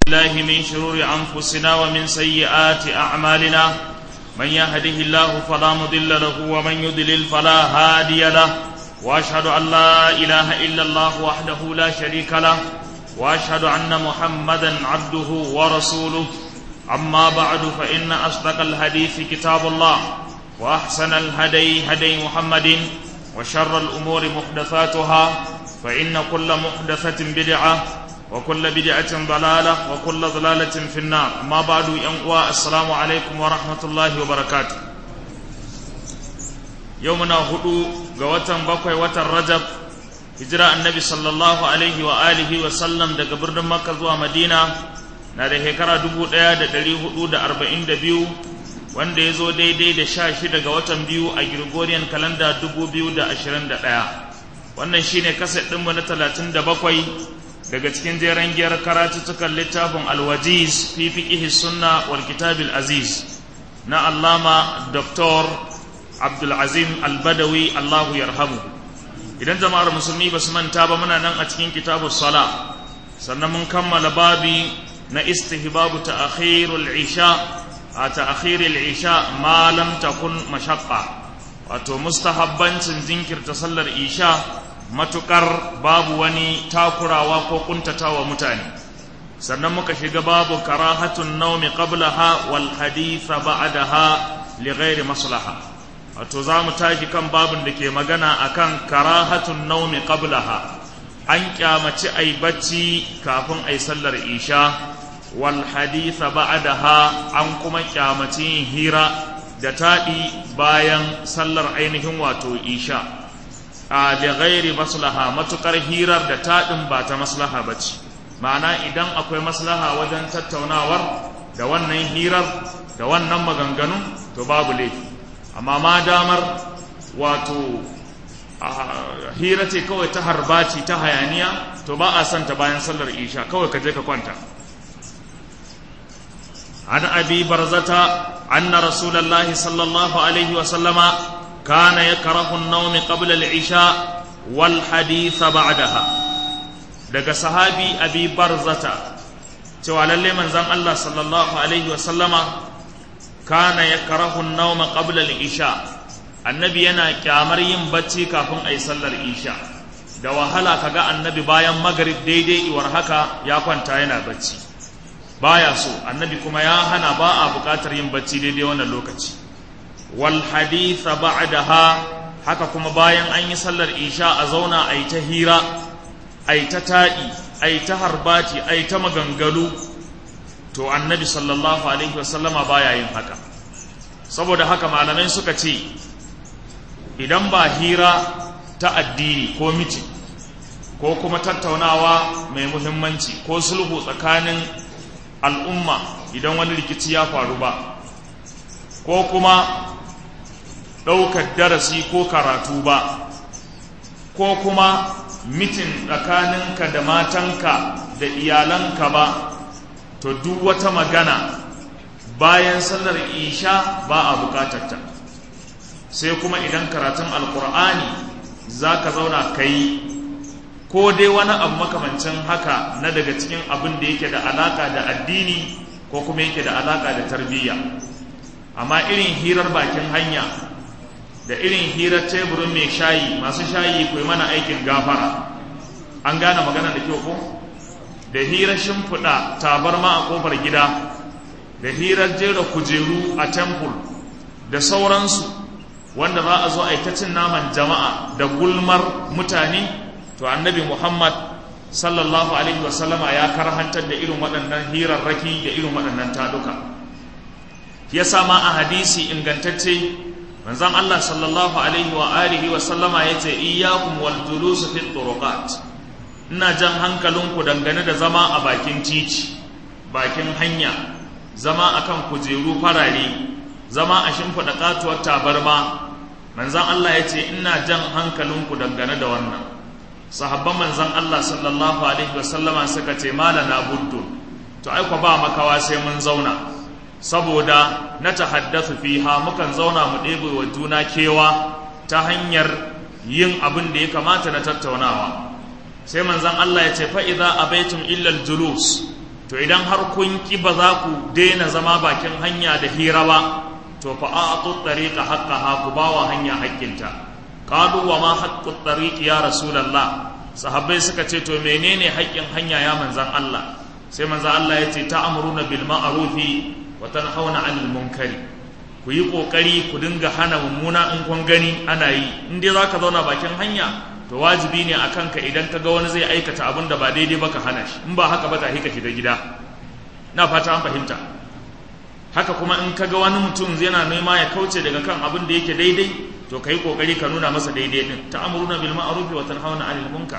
الله من شرور أنفسنا ومن سيئات أعمالنا من يهده الله فلا مضل له ومن يضلل فلا هادي له وأشهد أن لا إله إلا الله وحده لا شريك له وأشهد أن محمدا عبده ورسوله أما بعد فإن أصدق الحديث كتاب الله وأحسن الهدي هدي محمد وشر الأمور محدثاتها فإن كل محدثة بدعة وكل بدعة ضلالة وكل ضلالة في النار أما بعد ينقوى السلام عليكم ورحمة الله وبركاته يومنا هدو قوة بقوة وتر رجب هجرة النبي صلى الله عليه وآله وسلم دا قبرنا مكة ومدينة na da shekara dubu ɗaya da ɗari hudu da arba'in da biyu wanda ya zo daidai da sha shida ga watan biyu a Gregorian kalanda dubu biyu da ashirin da ɗaya wannan shine kaset ɗinmu na talatin da bakwai daga cikin jeren giyar karatuttukan littafin alwajiz fi fiqihi sunna wal kitabil aziz na allama dr abdulazim albadawi allahu yarhamu idan jama'ar musulmi ba su manta ba muna nan a cikin kitabus sala sannan mun kammala babi na istihbabu ta'khirul isha a ta'khirul isha ma lam takun mashaqqa wato mustahabbancin jinkirta sallar isha matukar babu wani takurawa ko kuntatawa mutane sannan muka shiga babu karahatun naumi qablaha wal hadith ba'daha li ghairi maslaha wato za mu tashi kan babin da ke magana akan karahatun naumi qablaha an kyamaci ai bacci kafin ai sallar isha wal haditha ba'daha an kuma kyamaci hira da taɗi bayan sallar ainihin wato isha a da ghairi maslaha matukar hirar da taɗin ba ta maslaha ba ce ma'ana idan akwai maslaha wajen tattaunawar da wannan hirar da wannan maganganun to babu laifi amma ma damar wato hira ce kawai ta harbaci ta hayaniya to ba a santa bayan sallar isha kawai ka je ka kwanta عن أبي برزة أن رسول الله صلى الله عليه وسلم كان يكره النوم قبل العشاء والحديث بعدها daga sahabi abi barzata cewa lalle manzon Allah sallallahu alaihi wa sallama kana yakrahu an-nawma qabla al-isha annabi yana kyamar yin bacci kafin ayi sallar isha da wahala kaga annabi bayan magrib daidai iwar haka ya kwanta yana bacci baya so annabi kuma ya hana ba a buƙatar yin bacci daidai wannan lokaci wal haditha ba'daha haka kuma bayan an yi sallar isha a zauna a yi ta hira a yi ta taɗi a yi ta harbati a yi ta maganganu to annabi sallallahu alaihi wasallama baya yin haka saboda haka malamai suka ce idan ba hira ta addini ko miti ko kuma tattaunawa mai muhimmanci ko sulhu tsakanin al'umma idan wani rikici ya faru ba ko kuma ɗaukar darasi ko karatu ba ko kuma mitin tsakaninka da matanka da iyalanka ba to duk wata magana bayan sallar isha ba a bukatarta sai kuma idan karatun alkur'ani za ka zauna ka yi ko dai wani abu makamancin haka na daga cikin abin da yake da alaka da addini ko kuma yake da alaka da tarbiyya amma irin hirar bakin hanya da irin hirar teburin mai shayi masu shayi ku mana aikin gafara an gane magana da kyau ko da hirar shimfiɗa tabarma a ƙofar gida da hirar jera kujeru a temple da sauransu wanda za a zo a ta cin naman jama'a da gulmar mutane to annabi muhammad sallallahu alaihi wasallama ya karhantar da irin waɗannan hirarraki da irin waɗannan taduka ya sama a hadisi ingantacce manzon Allah sallallahu alaihi wa alihi wa sallama yace iyyakum wal julus fi turuqat ina jan hankalinku dangane da zama a bakin titi bakin hanya zama akan kujeru farare zama a shimfiɗa katuwar tabarma manzon Allah yace ina jan hankalinku dangane da wannan sahabban manzon Allah sallallahu alaihi wa sallama suka ce malana buddu to ai ba makawa sai mun zauna saboda na tahaddathu fiha mukan zauna mu ɗebe wa juna kewa ta hanyar yin abin da ya kamata na tattaunawa sai manzon Allah ya ce fa idza abaitum illa julus to idan har kun ki ba za ku daina zama bakin hanya da hira ba to fa a'tu tariqa haqqaha ku bawa hanya haƙƙinta qalu wa ma haqqu tariqi ya rasulullah sahabbai suka ce to menene haƙƙin hanya ya manzan Allah sai manzan Allah ya ce ta'muruna bil ma'rufi wa tanhauna 'anil munkari ku yi kokari ku dinga hana mummuna in kun gani ana yi in dai zaka zauna bakin hanya to wajibi ne akan ka idan ka ga wani zai aikata abin da ba daidai ba ka hana shi in ba haka ba ta hika shiga gida na fata an fahimta haka kuma in ka ga wani mutum yana nema ya kauce daga kan abin da yake daidai to kai kokari ka nuna masa daidai din ta'muruna bil ma'ruf wa tanhauna 'anil munkar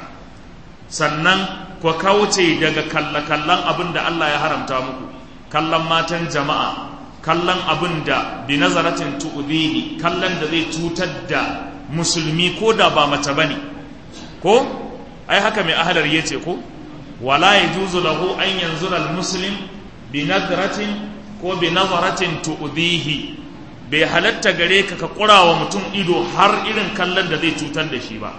sannan ku kauce daga kallakallan abin da Allah ya haramta muku kallon matan jama'a kallon abin da bi nazaratin tu'dhihi kallon da zai cutar da musulmi ko da ba mace bane ko ai haka mai ahadar yace ko wala yajuzu lahu an yanzura al muslim bi nadratin ko bi nazaratin tu'dhihi bai halatta gare ka ka kurawa mutum ido har irin kallon da zai cutar da shi ba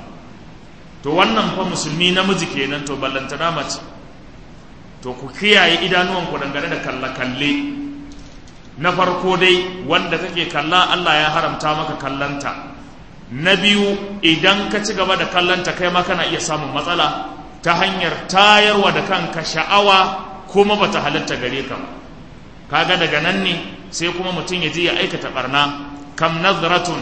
to wannan fa musulmi namiji kenan to ballantana mace to ku kiyaye idanuwanku dangane da kalle-kalle na farko dai wanda kake kalla Allah ya haramta maka kallanta na biyu idan ka ci gaba da kallanta kai ma kana iya samun matsala ta hanyar tayarwa da kanka sha'awa kuma bata halatta gare ka ba kaga daga nan ne sai kuma mutum ya je ya aikata barna kam nazratun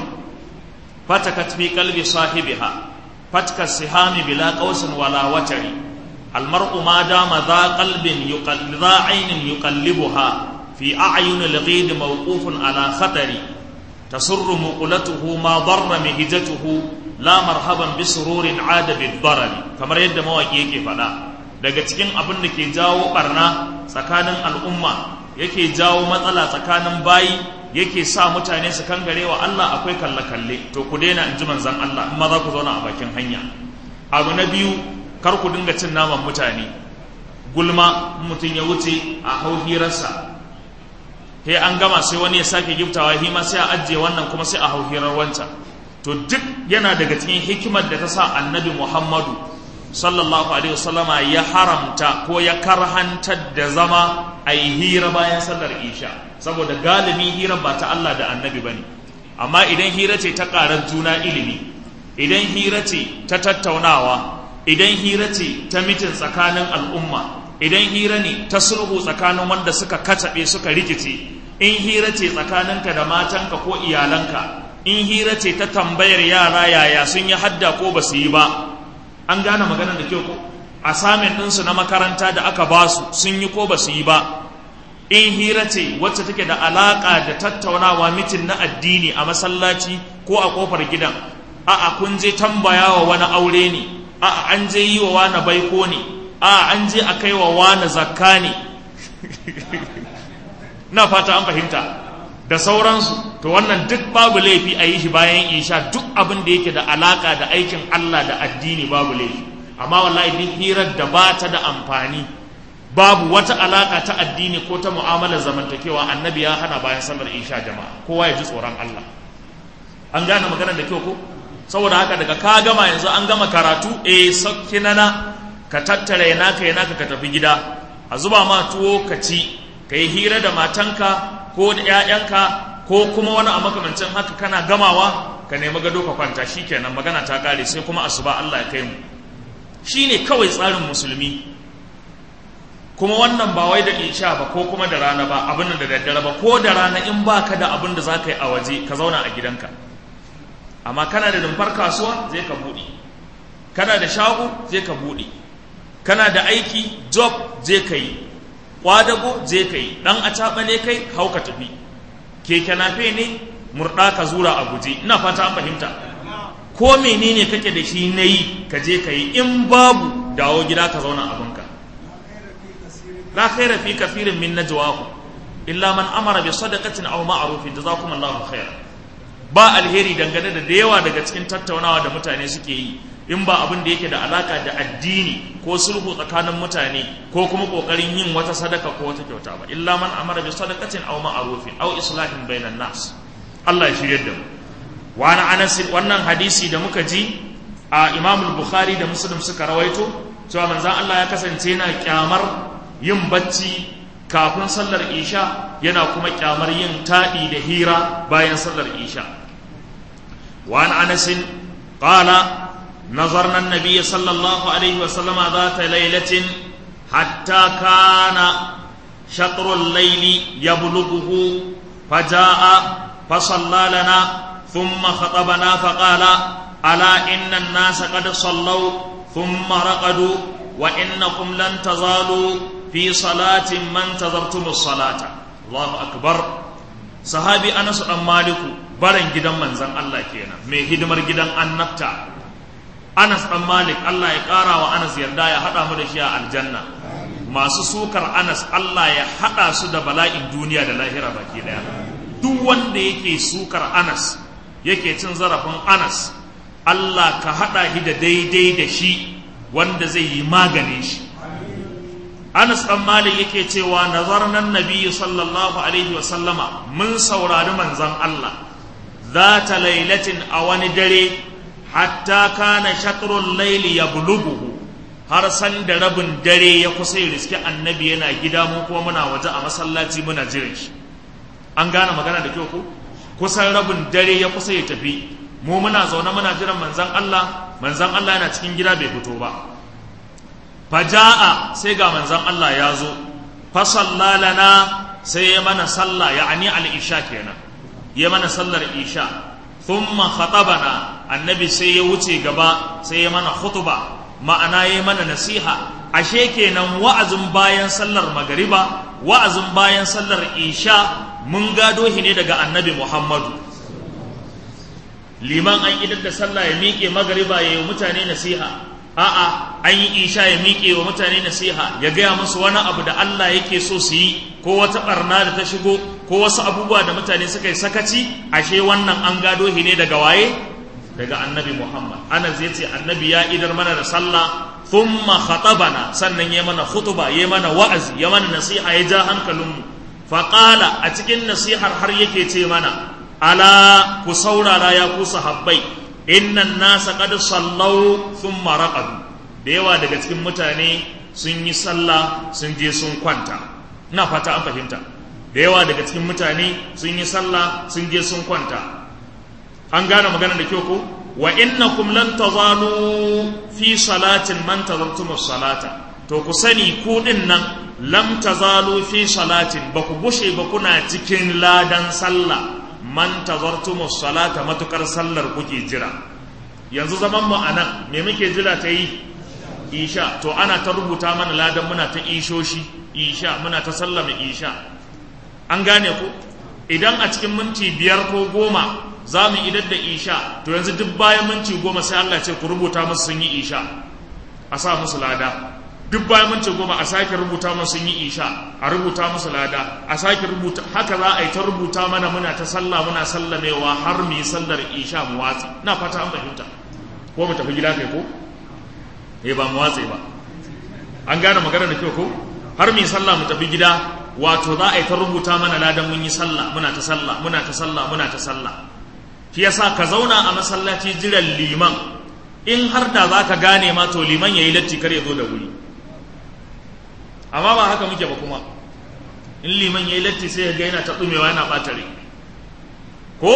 fatakat fi qalbi sahibiha fatka sihami bila qausin wala watari almar'u ma dama dha qalbin yuqallidha dha aynin yuqallibuha fi a'yun al-ghid mawqufun ala khatari tasurru muqlatuhu ma darra mihjatuhu la marhaban bi sururin ada bid darari kamar yadda mawaki yake faɗa daga cikin abin da ke jawo barna tsakanin al'umma yake jawo matsala tsakanin bayi yake sa mutane su kangare wa Allah akwai kalle-kalle to ku daina in ji manzan Allah in ma za ku zauna a bakin hanya abu na biyu kar ku dinga cin naman mutane gulma mutum ya wuce a hau hirarsa sai an gama sai wani ya sake giftawa hi ma sai a ajiye wannan kuma sai a hau hirar wancan to duk yana daga cikin hikimar da ta sa annabi Muhammadu sallallahu alaihi wasallama ya haramta ko ya karhantar da zama a yi hira bayan sallar isha saboda galibi hira ba ta Allah da annabi bane amma idan hira ce ta ƙarar juna ilimi idan hira ce ta tattaunawa idan hira ce ta mitin tsakanin al'umma idan hira ne ta sulhu tsakanin wanda suka kacaɓe suka rikice in hira ce tsakaninka da matanka ko iyalanka in hira ce ta tambayar yara yaya sun yi hadda ko ba su yi ba an gane maganar da kyau ko asamin ɗinsu na makaranta da aka ba su sun yi ko ba su yi ba in hira ce wacce take da alaƙa da tattaunawa mitin na addini a masallaci ko a ƙofar gidan a'a kun je tambaya wa wani aure ne a'a an je yi wa wani baiko ne a'a an je a kai wa wani zakka ne na fata an fahimta da sauransu to wannan duk babu laifi a yi shi bayan isha duk abin da yake da alaka da aikin Allah da addini babu laifi amma wallahi duk hirar da ba ta da amfani babu wata alaka ta addini ko ta mu'amalar zamantakewa annabi ya hana bayan sallar isha jama'a kowa ya ji tsoron Allah an gane maganar da kyau ko saboda haka daga ka gama yanzu an gama karatu eh sauki nana ka tattara yana ka yana ka tafi gida a zuba ma tuwo ka ci ka yi hira da matanka ko da 'ya'yanka ko kuma wani a makamancin haka kana gamawa ka nemi gado ka kwanta shikenan magana ta kare sai kuma asuba Allah ya kai mu shine kawai tsarin musulmi kuma wannan ba wai da isha ba ko kuma da rana ba abin da daddare ba ko da rana in baka da abin da zaka yi a waje ka zauna a gidanka amma kana da rumfar kasuwa zai ka buɗe kana da shago zai ka buɗe kana da aiki job zai ka yi kwadago zai ka yi ɗan a ne kai hau ka tafi keke nafe ne murɗa ka zura a guje ina fata an fahimta ko menene kake da shi na yi ka je ka yi in babu dawo gida ka zauna abinka la khaira fi kafirin min najwahu illa man amara bi sadaqatin aw ma'rufin jazakumullahu khairan ba alheri dangane da da yawa daga cikin tattaunawa da mutane suke yi in ba abin da yake da alaka da addini ko sulhu tsakanin mutane ko kuma kokarin yin wata sadaka ko wata kyauta ba illa man amara bi sadaqatin aw ma'rufin aw islahin bainan nas Allah ya shirye da mu wa ana anas wannan hadisi da muka ji a Imam al-Bukhari da Muslim suka rawaito cewa manzon Allah ya kasance yana kyamar yin bacci kafin sallar isha yana kuma kyamar yin taɗi da hira bayan sallar isha وعن أنس قال نظرنا النبي صلى الله عليه وسلم ذات ليلة حتى كان شطر الليل يبلغه فجاء فصلى لنا ثم خطبنا فقال ألا إن الناس قد صلوا ثم رقدوا وإنكم لن تزالوا في صلاة ما انتظرتم الصلاة الله أكبر صحابي أنس بن مالك barin gidan manzan Allah kenan mai hidimar gidan annabta Anas dan Malik Allah ya ƙara wa Anas yarda ya haɗa mu da shi a aljanna masu sukar Anas Allah ya haɗa su da bala'in duniya da lahira baki daya duk wanda yake sukar Anas yake cin zarafin Anas Allah ka haɗa shi da daidai da shi wanda zai yi maganin shi Anas ɗan Malik yake cewa nazarnan Nabi sallallahu alaihi wa sallama mun saurari manzon Allah zata lailatin a wani dare hatta kana shatrul laili yablughu har san da rabin dare ya kusa ya riski annabi yana gida mu kuma muna waje a masallaci muna jiran shi an gane magana da kyau ko kusan rabin dare ya kusa ya tafi mu muna zaune muna jiran manzon Allah manzon Allah yana cikin gida bai fito ba faja'a sai ga manzon Allah ya zo fa sallalana sai ya mana sallah ya'ani al-isha kenan ya mana sallar isha thumma khatabana annabi sai ya wuce gaba sai ya mana khutba ma'ana ya mana nasiha ashe kenan wa'azin bayan sallar magariba wa'azin bayan sallar isha mun gado shi ne daga annabi Muhammadu liman an idar da sallah ya miƙe magariba ya yi mutane nasiha a'a an yi isha ya miƙe wa mutane nasiha ya gaya musu wani abu da Allah yake so su yi ko wata barna da ta shigo ko wasu abubuwa da mutane suka yi sakaci ashe wannan an gado shi ne daga waye daga annabi Muhammad ana zai ce annabi ya idar mana da sallah thumma khatabana sannan ya mana khutuba ya mana wa'azi ya mana nasiha ya ja hankalinmu faqala a cikin nasihar har yake ce mana ala ku saurara ya ku sahabbai innan nasa qad sallau thumma raqadu da yawa daga cikin mutane sun yi sallah sun je sun kwanta ina fata an fahimta da yawa daga cikin mutane sun yi sallah sun je sun kwanta an gane magana da kyau ko wa innakum lan tazalu fi salatin man tazartum salata to ku sani ku din nan lam tazalu fi salatin ba ku bushe ba kuna cikin ladan sallah man tazartum salata matukar sallar kuke jira yanzu zaman mu anan me muke jira ta yi isha to ana ta rubuta mana ladan muna ta ishoshi isha muna ta sallama isha an gane ku idan a cikin minti biyar ko goma za mu idar da isha to yanzu duk bayan minti goma sai Allah ce ku rubuta musu sun yi isha a sa musu lada duk bayan minti goma a sake rubuta musu sun yi isha a rubuta musu lada a sake rubuta haka za a yi ta rubuta mana muna ta sallah muna sallamewa har mu yi sallar isha mu watsi na fata an fahimta ko mu tafi gida kai ko eh ba mu watse ba an gane magana da kyau ko har mu yi sallah mu tafi gida wato za a yi ta rubuta mana ladan mun yi sallah muna ta sallah muna ta sallah muna ta sallah shi yasa ka zauna a masallaci jiran liman in har da za ka gane ma to liman ya yi latti kar ya zo da wuri amma ba haka muke ba kuma in liman ya yi latti sai ya ga yana ta ɗumewa yana ɓatare ko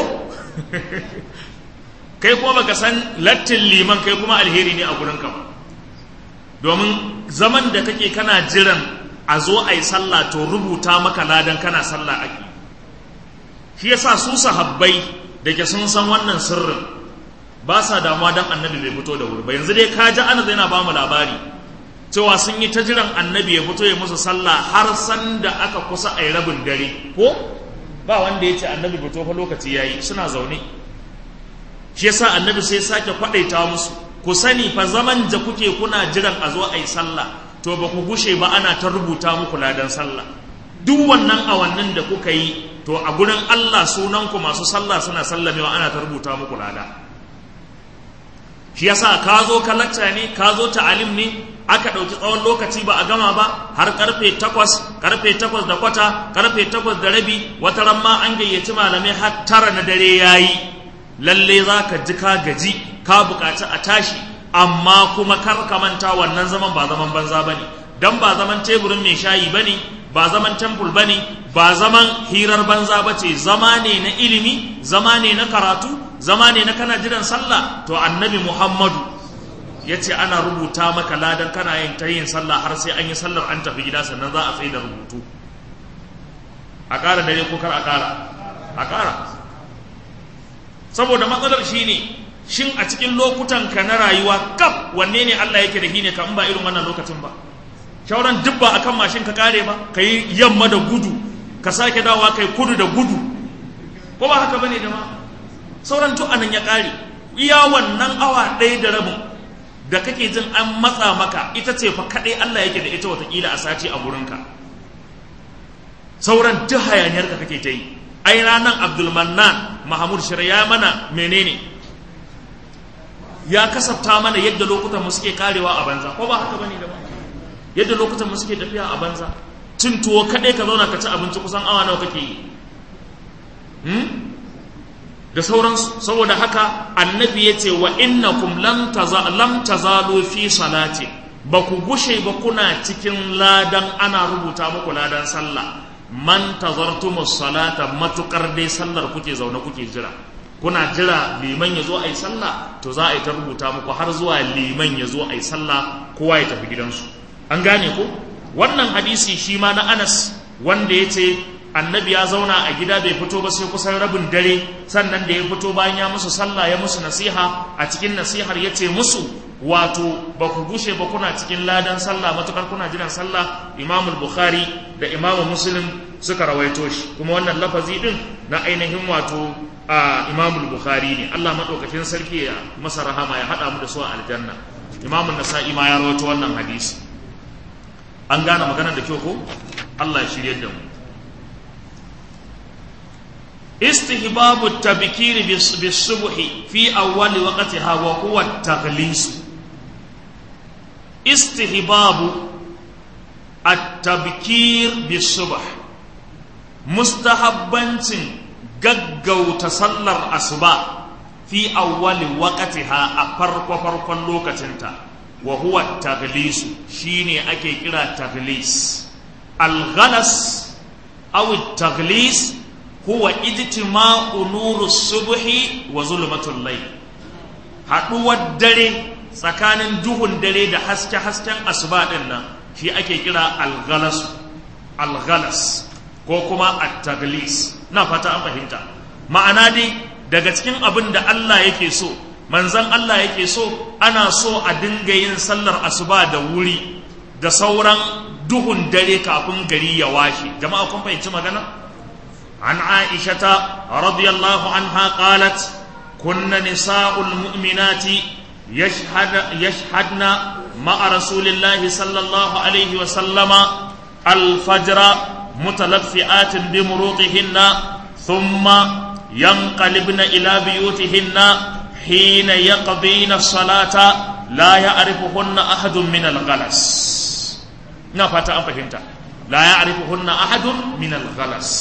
kai kuma baka san lattin liman kai kuma alheri ne a gurinka ba domin zaman da kake kana jiran a zo a yi sallah to rubuta maka ladan kana sallah ake shi yasa su sahabbai da ke sun san wannan sirrin ba sa damuwa don annabi bai fito da wuri ba yanzu dai ka ji ana yana ba mu labari cewa sun yi ta jiran annabi ya fito ya musu sallah har san da aka kusa a yi rabin dare ko ba wanda ya ce annabi fito fa lokaci ya yi suna zaune shi yasa annabi sai sake kwaɗaita musu ku sani fa zaman da kuke kuna jiran a zo a yi sallah to ba ku gushe ba ana ta rubuta muku ladan sallah duk wannan awannin da kuka yi to a gurin Allah sunanku masu sallah suna sallamewa ana ta rubuta muku lada shi yasa ka zo ka lacca ne ka zo ta'alim ne aka ɗauki tsawon lokaci ba a gama ba har karfe takwas karfe takwas da kwata karfe takwas da rabi wata ran ma an gayyaci malamai har tara na dare yayi lalle za ka ji ka gaji ka buƙaci a tashi amma kuma kar ka manta wannan zaman ba zaman banza ba ne dan ba zaman teburin mai shayi bane ba zaman temple bane ba zaman hirar banza bace zama ne na ilimi zama ne na karatu zama ne na kana jiran sallah to annabi Muhammadu ya ce ana rubuta maka ladan kana yin ta yin sallah har sai an yi sallar an tafi gida sannan za a tsaye da rubutu a ƙara dare ko kar a ƙara a ƙara saboda matsalar shi ne shin a cikin lokutan ka na rayuwa kaf wanne ne Allah yake da shi ne ka in ba irin wannan lokacin ba shauran duk ba akan mashin ka kare ba ka yi yamma da gudu ka sake dawowa kai kudu da gudu ko ba haka bane da ma sauran to anan ya kare iya wannan awa ɗaya da rabin da kake jin an matsa maka ita ce fa kaɗai Allah yake da ita watakila a sati a gurinka sauran duk hayaniyar ka kake ta yi ai ranar abdulmannan mahamud shirya mana menene ya kasafta mana yadda lokutan mu suke karewa a banza ko ba haka bane da ba yadda lokutan mu suke tafiya a banza cin tuwo kaɗai ka zauna ka ci abinci kusan awa nawa kake yi da sauransu saboda haka annabi ya ce wa innakum lam tazalu fi salati ba ku gushe ba kuna cikin ladan ana rubuta muku ladan sallah man tazartumus salata matukar dai sallar kuke zaune kuke jira kuna jira liman ya zo a yi sallah to za a yi ta rubuta muku har zuwa liman ya zo a yi sallah kowa ya tafi gidansu an gane ko wannan hadisi shi ma na anas wanda ya ce annabi ya zauna a gida bai fito ba sai kusan rabin dare sannan da ya fito bayan ya musu sallah ya musu nasiha a cikin nasihar ya ce musu wato ba ku gushe ba kuna cikin ladan sallah matukar kuna jiran sallah imamul bukhari da imamu muslim suka rawaito shi kuma wannan lafazi din na ainihin wato a imamul bukhari ne allah maɗaukakin sarki ya masa rahama ya haɗa mu da su a aljanna imamun nasa'i ma ya rawaito wannan hadisi an gane maganar da kyau ko allah ya shirye da mu استهباب التبكير بالصبح في أول وقتها وهو التغليس استهباب التبكير بالصبح مستحبنتين gaggauta sallar asuba fi awwali waqtiha a farko farkon lokacinta wa huwa taghlisu shine ake kira taghlis al-ghalas aw taghlis huwa ijtima'u nuru subhi wa zulmatul layl haduwar dare tsakanin duhun dare da haske hasken asuba din nan shi ake kira al-ghalas al-ghalas ko kuma at-taghlis na fata an fahimta ma'ana dai daga cikin abin da Allah yake so manzon Allah yake so ana so a dinga yin sallar asuba da wuri da sauran duhun dare kafin gari ya washe jama'a kun fahimci magana عن عائشة رضي الله عنها قالت كن نساء المؤمنات يشهد يشهدن مع رسول الله صلى الله عليه وسلم الفجر متلفئات بمروطهن ثم ينقلبن إلى بيوتهن حين يقضين الصلاة لا يعرفهن أحد من الغلس نفت أم فهمت لا يعرفهن أحد من الغلس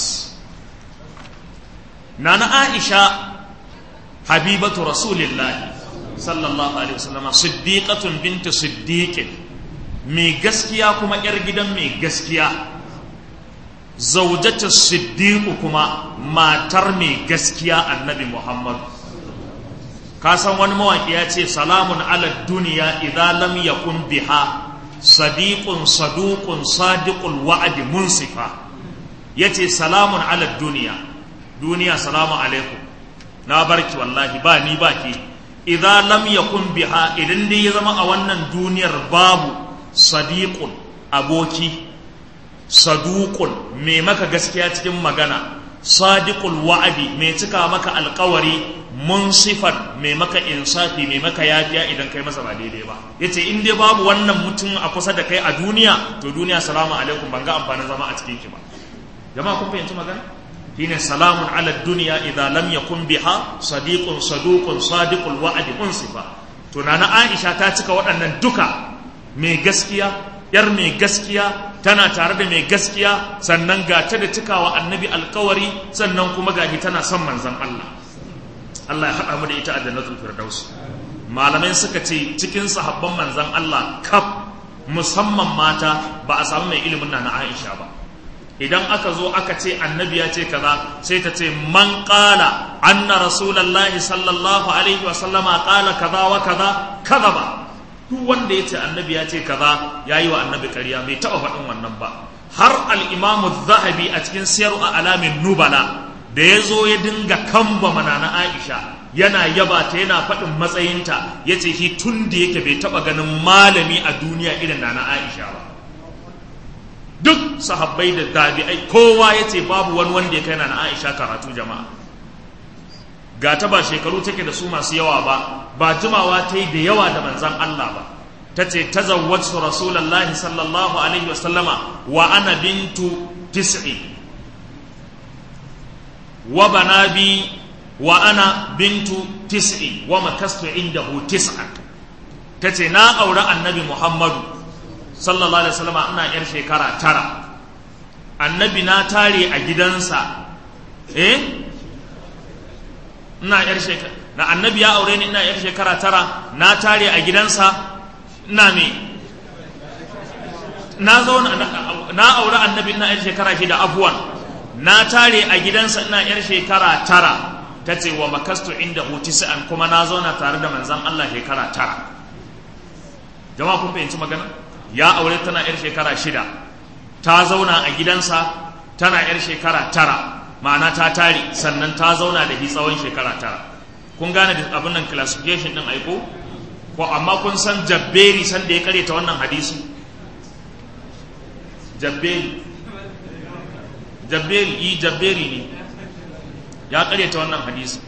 nana aisha habibatu rasulillahi sallallahu alaihi wasallam siddiqatun bintu siddiqin mai gaskiya kuma yar gidan mai gaskiya zaujatu siddiqu kuma matar mai gaskiya annabi muhammad ka san wani mawaki ya ce salamun ala duniya idza lam yakun biha sadiqun saduqun sadiqul wa'di munsifa yace salamun ala duniya duniya salamu alaikum na barki wallahi ba ni ba ke idan lam yakun biha idan dai ya zama a wannan duniyar babu sadiqun aboki saduqun mai maka gaskiya cikin magana sadiqul wa'adi mai cika maka alkawari munsifan mai maka insafi mai maka yafiya idan kai masa ba daidai ba yace in dai babu wannan mutum a kusa da kai a duniya to duniya salamu alaikum ban ga amfanin zama a cikin ki ba jama'a kun fahimci magana shine salamun ala dunya idza lam yakun biha sadiqun saduqun sadiqul wa'di unsifa to nana Aisha ta cika waɗannan duka mai gaskiya yar mai gaskiya tana tare da mai gaskiya sannan ga ta da cikawa annabi alkawari sannan kuma gashi tana son manzon Allah Allah ya haɗa mu da ita a jannatul firdaus malamai suka ce cikin sahabban manzon Allah kaf musamman mata ba a samu mai ilimin na na Aisha ba idan aka zo aka ce annabi ya ce kaza sai ta ce man qala anna rasulullahi sallallahu alaihi wa sallama qala kaza wa kaza kaza ba duk wanda ya ce annabi ya ce kaza yayi wa annabi ƙarya bai taɓa faɗin wannan ba har al-imamu zahabi a cikin siyar a alamin nubala da ya zo ya dinga kamba mana na Aisha yana yaba ta yana faɗin matsayinta ya ce shi tun da yake bai taɓa ganin malami a duniya irin na na Aisha ba duk sahabbai da tabi'ai kowa ya ce babu wani wanda ya kai na Aisha karatu jama'a ga ta ba shekaru take da su masu yawa ba ba jimawa ta yi da yawa da manzan Allah ba ta ce ta zawwatu rasulallahi sallallahu alaihi wasallama wa ana bintu tis'i wa banabi wa ana bintu tis'i wa makastu indahu tis'a ta ce na aure annabi muhammadu sallallahu alaihi wasallam ina yar shekara tara annabi na tare a gidansa eh ina yar shekara na annabi ya aure ni ina yar shekara tara na tare a gidansa ina me na zo na aure annabi ina yar shekara shida abuwan na tare a gidansa ina yar shekara tara ta ce wa makastu inda an kuma na zauna tare da manzan Allah shekara tara jama'a kun fahimci magana ya aure tana yar shekara shida ta zauna a gidansa tana yar shekara tara ma'ana ta tare sannan ta zauna da shi tsawon shekara tara kun gane da abin nan classification din aiko ko amma kun san jabberi san da ya kare ta wannan hadisi jabberi jabberi yi jabberi ne ya kare ta wannan hadisi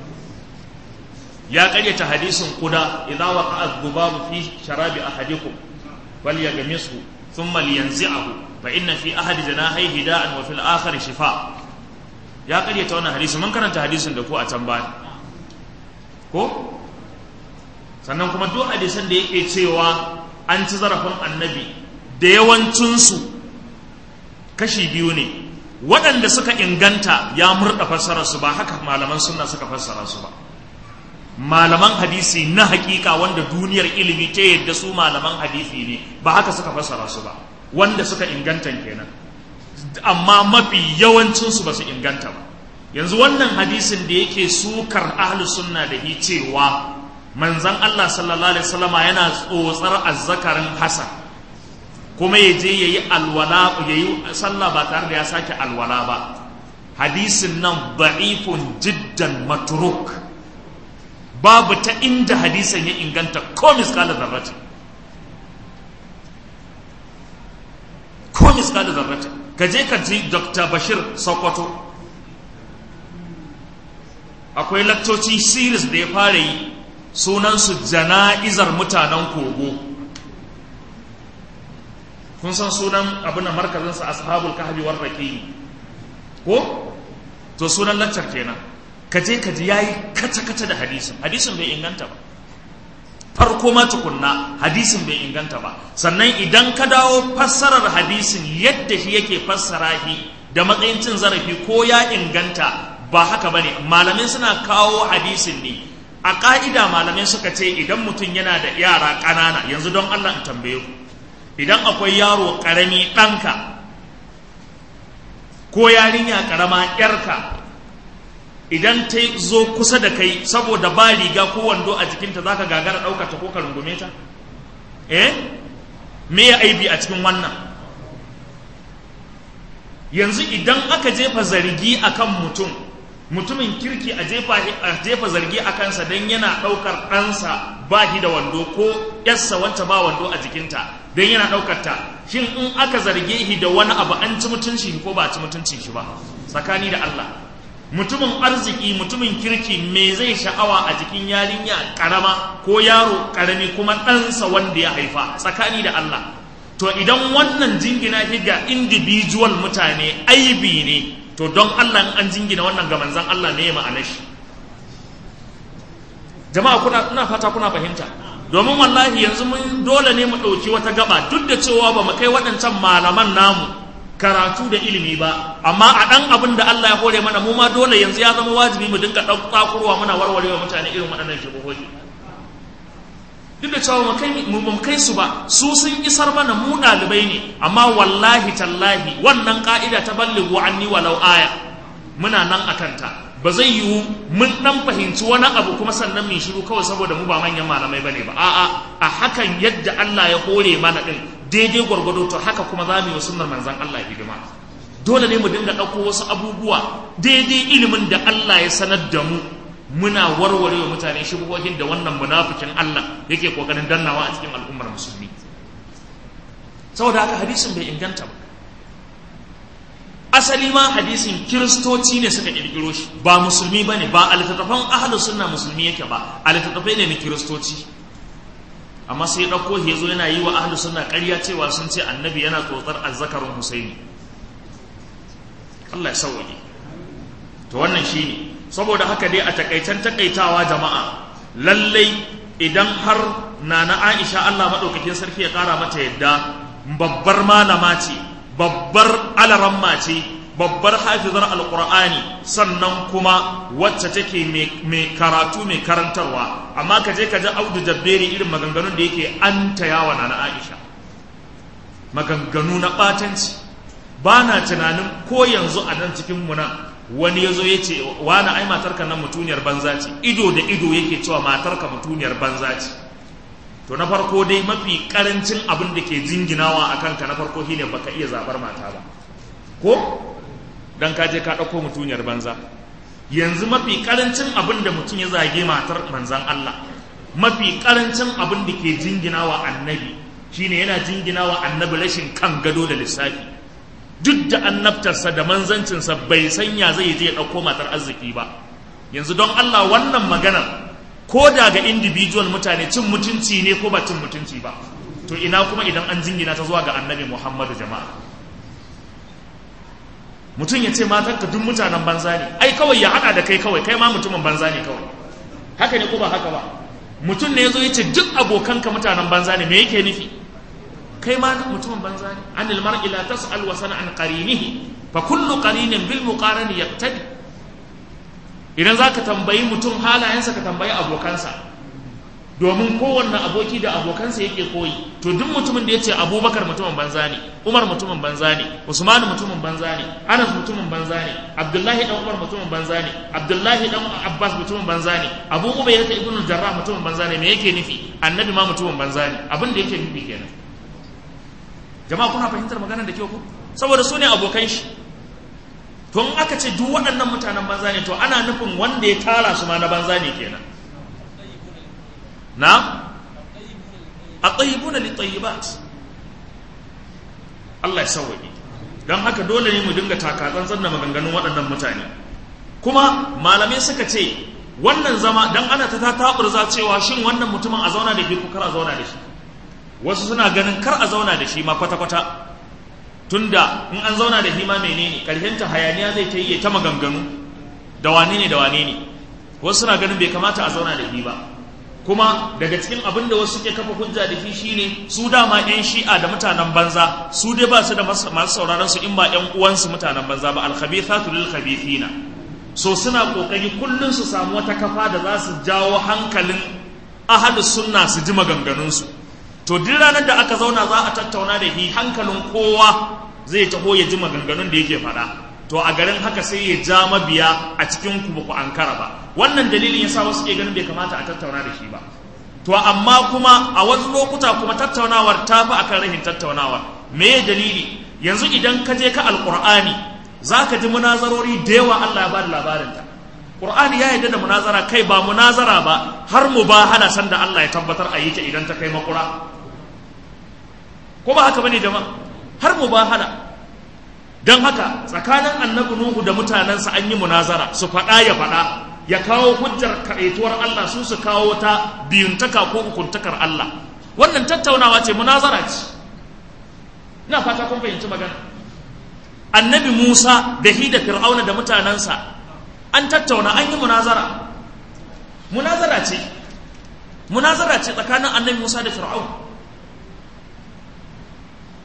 ya kare ta hadisin kuda idza waqa'a dhubabu fi sharabi ahadikum فليغمسه ثم لينزعه فإن في أحد جناحيه داء وفي الآخر شفاء ya karyata wannan hadisi mun karanta hadisin da ku a can baya ko sannan kuma duk hadisan da yake cewa an ci zarafin annabi da yawancinsu kashi biyu ne waɗanda suka inganta ya murɗa fassara su ba haka malaman sunna suka fassara su ba malaman hadisi na hakika wanda duniyar ilimi ta yadda su malaman hadisi ne ba haka suka fassara su ba wanda suka inganta kenan amma mafi yawancinsu ba su inganta ba yanzu wannan hadisin da yake sukar ahlus sunna da hi cewa manzon Allah sallallahu alaihi wasallama yana tsotsar azzakarin Hasan kuma ya je yayi alwala yayi sallah ba tare da ya sake alwala ba hadisin nan da'ifun jiddan matruk babu ta inda hadisin ya inganta ko miskala zarrati ko miskala zarrati ka je ka ji dr bashir sokoto akwai lakcoci series da ya fara yi sunansu jana'izar mutanen kogo kun san sunan abin da markazinsa ashabul kahfi war raqi ko to sunan laccar kenan ka je ka ji yayi kaca kaca da hadisin hadisin bai inganta ba farko ma tukunna hadisin bai inganta ba sannan idan ka dawo fassarar hadisin yadda shi yake fassara shi da matsayin cin zarafi ko ya inganta ba haka bane malamai suna kawo hadisin ne a ka'ida malamai suka ce idan mutum yana da yara ƙanana yanzu don Allah in tambaye ku idan akwai yaro ƙarami ɗanka ko yarinya ƙarama ƴarka idan ta zo kusa da kai saboda ba riga ko wando a jikinta za ka gagara ɗauka ta ko ka rungume ta eh me ya aibi a cikin wannan yanzu idan aka jefa zargi akan mutum mutumin kirki a jefa zargi a kansa don yana ɗaukar ɗansa ba shi da wando ko yarsa wacce ba wando a jikinta don yana ɗaukar ta shin in aka zarge shi da wani abu an ci mutunci ko ba ci mutunci shi ba tsakani da Allah mutumin arziki mutumin kirki me zai sha'awa a jikin yarinya karama ko yaro karami kuma ɗansa wanda ya haifa tsakani da Allah to idan wannan jingina shi ga individual mutane aibi ne to don Allah an jingina wannan ga manzan Allah ne ya ma'anar shi jama'a kuna ina fata kuna fahimta domin wallahi yanzu mun dole ne mu ɗauki wata gaba duk da cewa ba mu kai waɗancan malaman namu karatu da ilimi ba amma a ɗan abin da Allah ya hore mana mu ma dole yanzu ya zama wajibi mu dinga ɗakurwa muna warwarewa mutane irin waɗannan shubuhohi duk da cewa mu kai su ba su sun isar mana mu ɗalibai ne amma wallahi tallahi wannan ka'ida ta ballighu anni walau aya muna nan a kanta ba zai yiwu mun dan fahimci wani abu kuma sannan mun shiru kawai saboda mu ba manyan malamai bane ba a'a a hakan yadda Allah ya hore mana din daidai gwargwado to haka kuma za mu yi sunnar manzon Allah hidima dole ne mu dinga ɗauko wasu abubuwa daidai ilimin da Allah ya sanar da mu muna warware wa mutane shubuhohin da wannan munafikin Allah yake kokarin dannawa a cikin al'ummar musulmi saboda haka hadisin bai inganta ba asali ma hadisin kiristoci ne suka kirkiro shi ba musulmi ba ne ba a littattafan ahalu sunna musulmi yake ba a littattafai ne na kiristoci amma sai ɗauko ya zo yana yi wa ahalu sunna ƙarya cewa sun ce annabi yana tsotsar azzakarin husaini Allah ya sauwaje to wannan shi ne saboda haka dai a takaitan takaitawa jama'a lallai idan har nana aisha Allah maɗaukakin sarki ya ƙara mata yadda babbar malama ce babbar alaramma ce babbar hafizar alkur'ani sannan kuma wacce take mai karatu mai karantarwa amma ka je ka ji audu jabberi irin maganganun da yake an tayawa na aisha maganganu na ɓatanci ba na tunanin ko yanzu a nan cikin muna wani ya zo ya ce wani ai matarka nan mutuniyar banza ce ido da ido yake cewa matarka mutuniyar banza ce to na farko dai mafi karancin abin da ke jinginawa a kanka na farko shine baka iya zabar mata ba ko dan ka je ka ɗauko mutuniyar banza yanzu mafi karancin abin da mutum ya zage matar manzan Allah mafi karancin abin da ke jinginawa annabi shine yana jinginawa annabi rashin kan gado da lissafi duk da annabtarsa da manzancinsa bai sanya zai je ya ɗauko matar arziki ba yanzu don Allah wannan maganar ko da ga individual mutane cin mutunci ne ko ba cin mutunci ba to ina kuma idan an jingina ta zuwa ga annabi muhammadu jama'a mutum ya ce matarka duk mutanen banza ne ai kawai ya hada da kai kawai kai ma mutumin banza ne kawai haka ne ko ba haka ba mutum ne ya zo ya ce duk abokanka mutanen banza ne me yake nufi kai ma mutumin banza ne anil mar'i la tas'al wa sana an qarinihi fa kullu qarinin bil muqarani yaqtadi idan za ka tambayi mutum halayensa ka tambayi abokansa domin kowanne aboki da abokansa yake koyi to duk mutumin da ya ce abubakar mutumin banza ne umar mutumin banza ne usmanu mutumin banza ne anas mutumin banza ne abdullahi dan umar mutumin banza ne abdullahi dan abbas mutumin banza ne abu ubayda ta ibnu jarrah mutumin banza ne me yake nufi annabi ma mutumin banza ne abin da yake nufi kenan jama'a kuna fahimtar maganar da kyau ko saboda su ne abokan shi to in aka ce duk waɗannan mutanen banza ne to ana nufin wanda ya tara su ma na banza ne kenan na a tsayibuna li tsayibat Allah ya sauwaƙe don haka dole ne mu dinga takatsantsan da maganganun waɗannan mutane kuma malamai suka ce wannan zama don ana ta taɓurza cewa shin wannan mutumin a zauna da ke ko kar a zauna da shi wasu suna ganin kar a zauna da shi ma kwata-kwata tunda in an zauna da hima menene ta hayaniya zai ta yi ta maganganu da wane ne da wane ne wasu suna ganin bai kamata a zauna da shi ba kuma daga cikin abin da wasu ke kafa hujja da shi shine su dama yan shi'a da mutanen banza su dai ba su da masu sauraron su in ba yan uwansu mutanen banza ba alkhabithatu lil khabithina so suna kokari kullun su samu wata kafa da za su jawo hankalin ahlus sunna su ji maganganunsu to duk ranar da aka zauna za a tattauna da shi hankalin kowa zai taho ya ji maganganun da yake faɗa to a garin haka sai ya ja mabiya a cikin ku ba ku ankara ba wannan dalilin yasa wasu ke ganin bai kamata a tattauna da shi ba to amma kuma a wasu lokuta kuma tattaunawar ta fi akan rahin tattaunawar me dalili yanzu idan ka je ka alqur'ani zaka ji munazarori da yawa Allah ya bada labarinta Qur'ani ya yarda da munazara kai ba munazara ba har mubahala sanda Allah ya tabbatar a yi ta idan ta kai makura ko ba haka bane jama'a har mubahala don haka tsakanin annabi Nuhu da mutanensa an yi munazara su faɗa ya faɗa ya kawo hujjar kaɗaituwar Allah su su kawo ta biyuntaka ko hukuntakar Allah wannan tattaunawa ce munazara ce ina fata kun fahimci magana annabi Musa da hi da Fir'auna da mutanensa an tattauna an yi munazara munazara ce munazara ce tsakanin annabi Musa da Fir'aun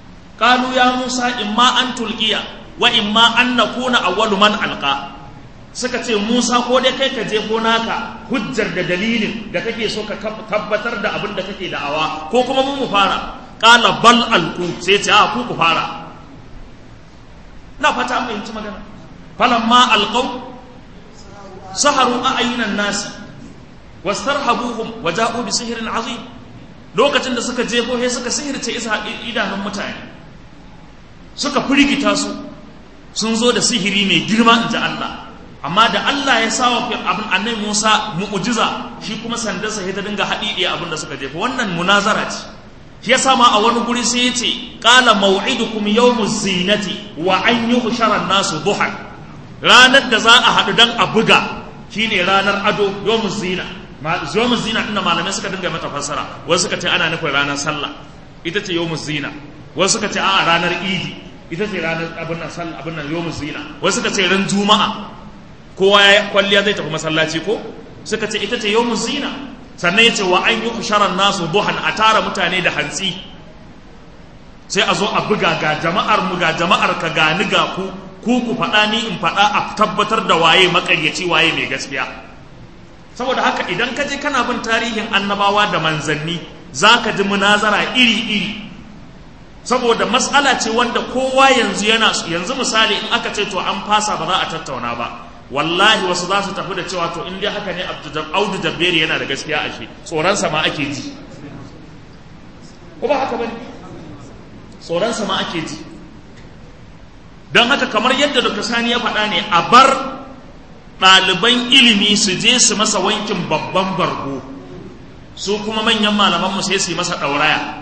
qalu ya Musa imma an tulqiya wa imma an nakuna awwalu man alqa suka ce Musa ko dai kai ka jefo naka hujjar da dalilin da kake so ka tabbatar da abin da kake da'awa ko kuma mu mu fara qala bal alqu sai ce a ku ku fara na fata an fahimci magana falamma alqaw saharu a'yunan nasi wastarhabuhum wa ja'u bi sihrin azim lokacin da suka jefo sai suka sihirce isa idanun mutane suka firgita su sun zo da sihiri mai girma in ji Allah amma da Allah ya sawa abin annabi Musa mu'jiza shi kuma sandarsa sai ta dinga haɗiɗe abin da suka jefa wannan munazara ce shi yasa ma a wani guri sai ya ce qala maw'idukum yawmuz zinati wa an yuhshara nasu duhan ranar da za a haɗu dan a buga shine ranar ado yawmuz zina yawmuz zina inda malamai suka dinga mata fassara wasu suka ce ana nufin ranar sallah ita ce yawmuz zina wasu suka ce a ranar idi ita ce ranar abin nan sallah abin nan yawmuz zina wasu suka ce ran juma'a kowa ya kwalliya zai tafi masallaci ko suka ce ita ce yau zina sannan ya ce wa an yi kusharar nasu duhan a tara mutane da hantsi sai a zo a buga ga jama'ar mu ga jama'ar ka gani ga ku ku ku faɗa ni in faɗa a tabbatar da waye makaryaci waye mai gaskiya saboda haka idan ka je kana bin tarihin annabawa da manzanni za ka ji munazara iri-iri saboda matsala ce wanda kowa yanzu yana yanzu misali in aka ce to an fasa ba za a tattauna ba wallahi wasu za su tafi da cewa to in dai haka ne audu jabberi yana da gaskiya a shi tsoronsa ma ake ji ko ba haka bane tsoronsa ma ake ji don haka kamar yadda dr sani ya faɗa ne a bar ɗaliban ilimi su je su masa wankin babban bargo su kuma manyan malamanmu sai su yi masa ɗauraya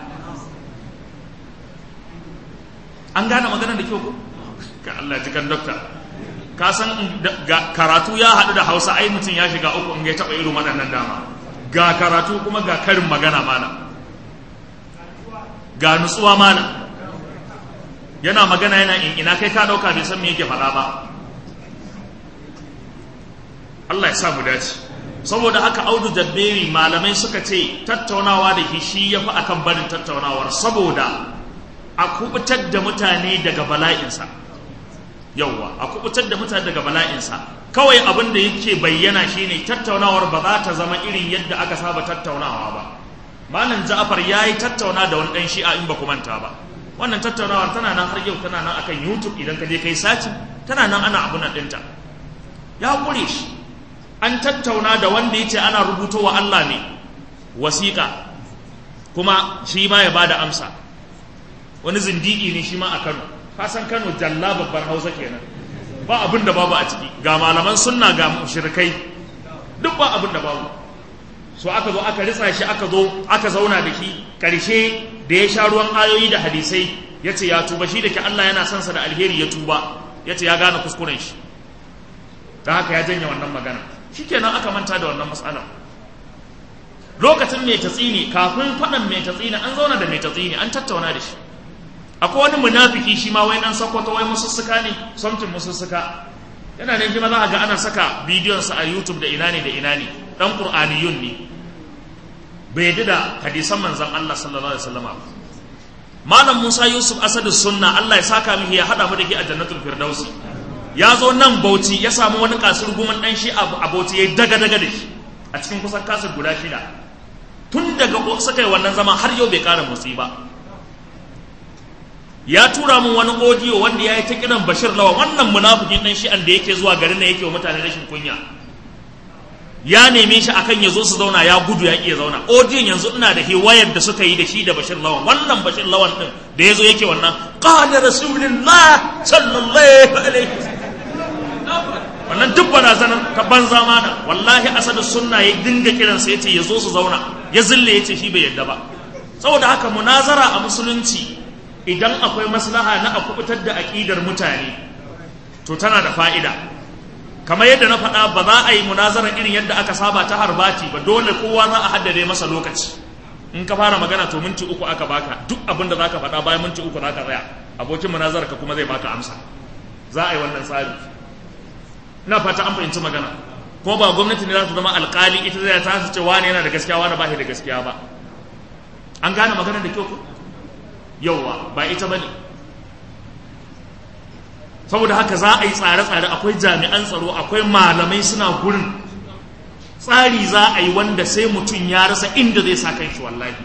an gane maganar da kyau ko ka Allah jikan dokta ka san karatu ya haɗu da hausa ai mutum ya shiga uku in ya taɓa irin waɗannan dama ga karatu kuma ga karin magana mana ga nutsuwa mana yana magana yana in ina kai ka ɗauka bai san me yake faɗa ba Allah ya sa mu dace saboda haka audu jabberi malamai suka ce tattaunawa da shi ya fi akan barin tattaunawar saboda a kubutar da mutane daga bala'insa yauwa a kubutar da mutane daga bala'insa kawai abin da yake bayyana shine tattaunawar ba za ta zama irin yadda aka saba tattaunawa ba malam ja'far ya yi tattauna da wani ɗan shi'a in ba ku manta ba wannan tattaunawar tana nan har yau tana nan akan youtube idan ka je kai saci tana nan ana abun ɗinta ya ƙure shi an tattauna da wanda ya ce ana rubuto wa Allah ne wasiƙa kuma shi ma ya bada amsa wani zindiki ne shi ma a Kano kasan Kano jalla babbar Hausa kenan ba abin da babu a ciki ga malaman sunna ga mushrikai duk ba abin da babu so aka zo aka ritsa shi aka zo aka zauna da shi karshe da ya sha ruwan ayoyi da hadisai ya ce ya tuba shi da ke Allah yana son sa da alheri ya tuba ya ce ya gane kuskuren shi ta haka ya janye wannan magana shikenan aka manta da wannan matsalar lokacin mai tatsini kafin faɗan mai tatsini an zauna da mai tatsini an tattauna da shi akwai wani munafiki shi ma wai dan sakwato wai musussuka ne somtin musussuka yana ne kuma za a ga ana saka bidiyonsa a youtube da ina ne da ina ne dan qur'aniyun ne bai yadda da hadisan manzon Allah sallallahu alaihi wasallam malam Musa Yusuf Asadu Sunna Allah ya saka mihi ya hada mu da ke a jannatul firdausi ya zo nan Bauchi ya samu wani kasir guman dan shi a Bauchi yayi daga daga da shi a cikin kusan kasir guda shida tun daga suka yi wannan zama har yau bai kara motsi ba ya tura min wani audio wanda ya yi ta kiran bashir lawa wannan munafikin dan shi'an da yake zuwa garin da yake wa mutane rashin kunya ya neme shi akan ya zo su zauna ya gudu ya iya zauna audio yanzu ina da hiwayar da suka yi da shi da bashir lawan wannan bashir lawan din da ya zo yake wannan qala rasulullah sallallahu alaihi wannan duk barazanar ta banza mana wallahi asadu sunna ya dinga kiransa yace ya zo su zauna ya zille yace shi bai yadda ba saboda haka munazara a musulunci idan akwai maslaha na a kubutar da aƙidar mutane to tana da fa'ida kamar yadda na faɗa ba za a yi munazara irin yadda aka saba ta harbati ba dole kowa za a haddade masa lokaci in ka fara magana to minti uku aka baka duk abin da za ka faɗa bayan minti uku za ka tsaya abokin munazara ka kuma zai baka amsa za a yi wannan tsari ina fata an fahimci magana kuma ba gwamnati ne za ta zama alƙali ita zai ta ce wani yana da gaskiya wani ba shi da gaskiya ba an gane magana da kyau ko yauwa ba ita bane saboda haka za a yi tsare-tsare akwai jami'an tsaro akwai malamai suna gurin tsari za a yi wanda sai mutum ya rasa inda zai sa kan shi wallahi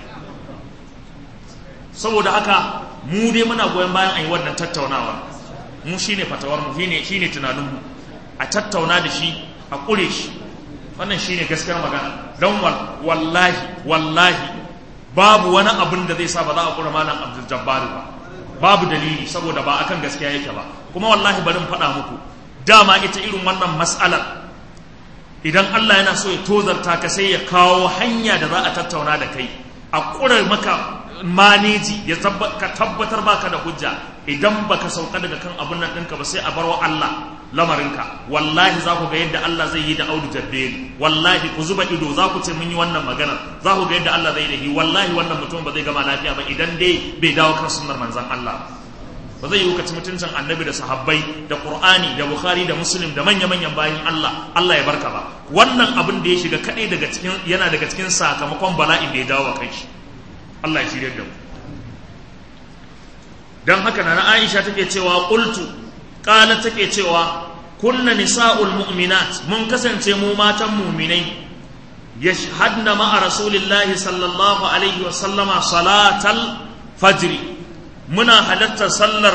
saboda haka mu dai muna goyon bayan a yi wannan tattaunawa mu shine fatawar mu shine shine tunanin mu a tattauna da shi a kure shi wannan shine gaskiyar magana don wallahi wallahi babu wani abin da zai sa ba za a kura malam Abdul Jabbar ba babu dalili saboda ba akan gaskiya yake ba kuma wallahi bari faɗa muku dama ita irin wannan mas'alar idan Allah yana so ya tozarta ka sai ya kawo hanya da za a tattauna da kai a ƙurar maka maneji ya ka tabbatar baka da hujja idan baka sauka daga kan abun nan ɗinka ba sai a barwa Allah lamarinka wallahi za ku ga yadda Allah zai yi da audu jabbeli wallahi ku zuba ido za ku ce mun yi wannan magana za ku ga yadda Allah zai yi da shi wallahi wannan mutum ba zai gama lafiya ba idan dai bai dawo kan sunnar manzon Allah ba zai yi wukaci mutuncin annabi da sahabbai da qur'ani da bukhari da muslim da manya-manyan bayan Allah Allah ya barka ba wannan abin da ya shiga kadai daga cikin yana daga cikin sakamakon bala'in da ya dawo kai shi Allah ya shirye da mu dan haka na Aisha take cewa qultu qala take cewa kunna nisa'ul mu'minat mun kasance mu matan mu'minai yashhadna ma'a rasulillahi sallallahu alaihi wa sallama salatal fajri muna halartar sallar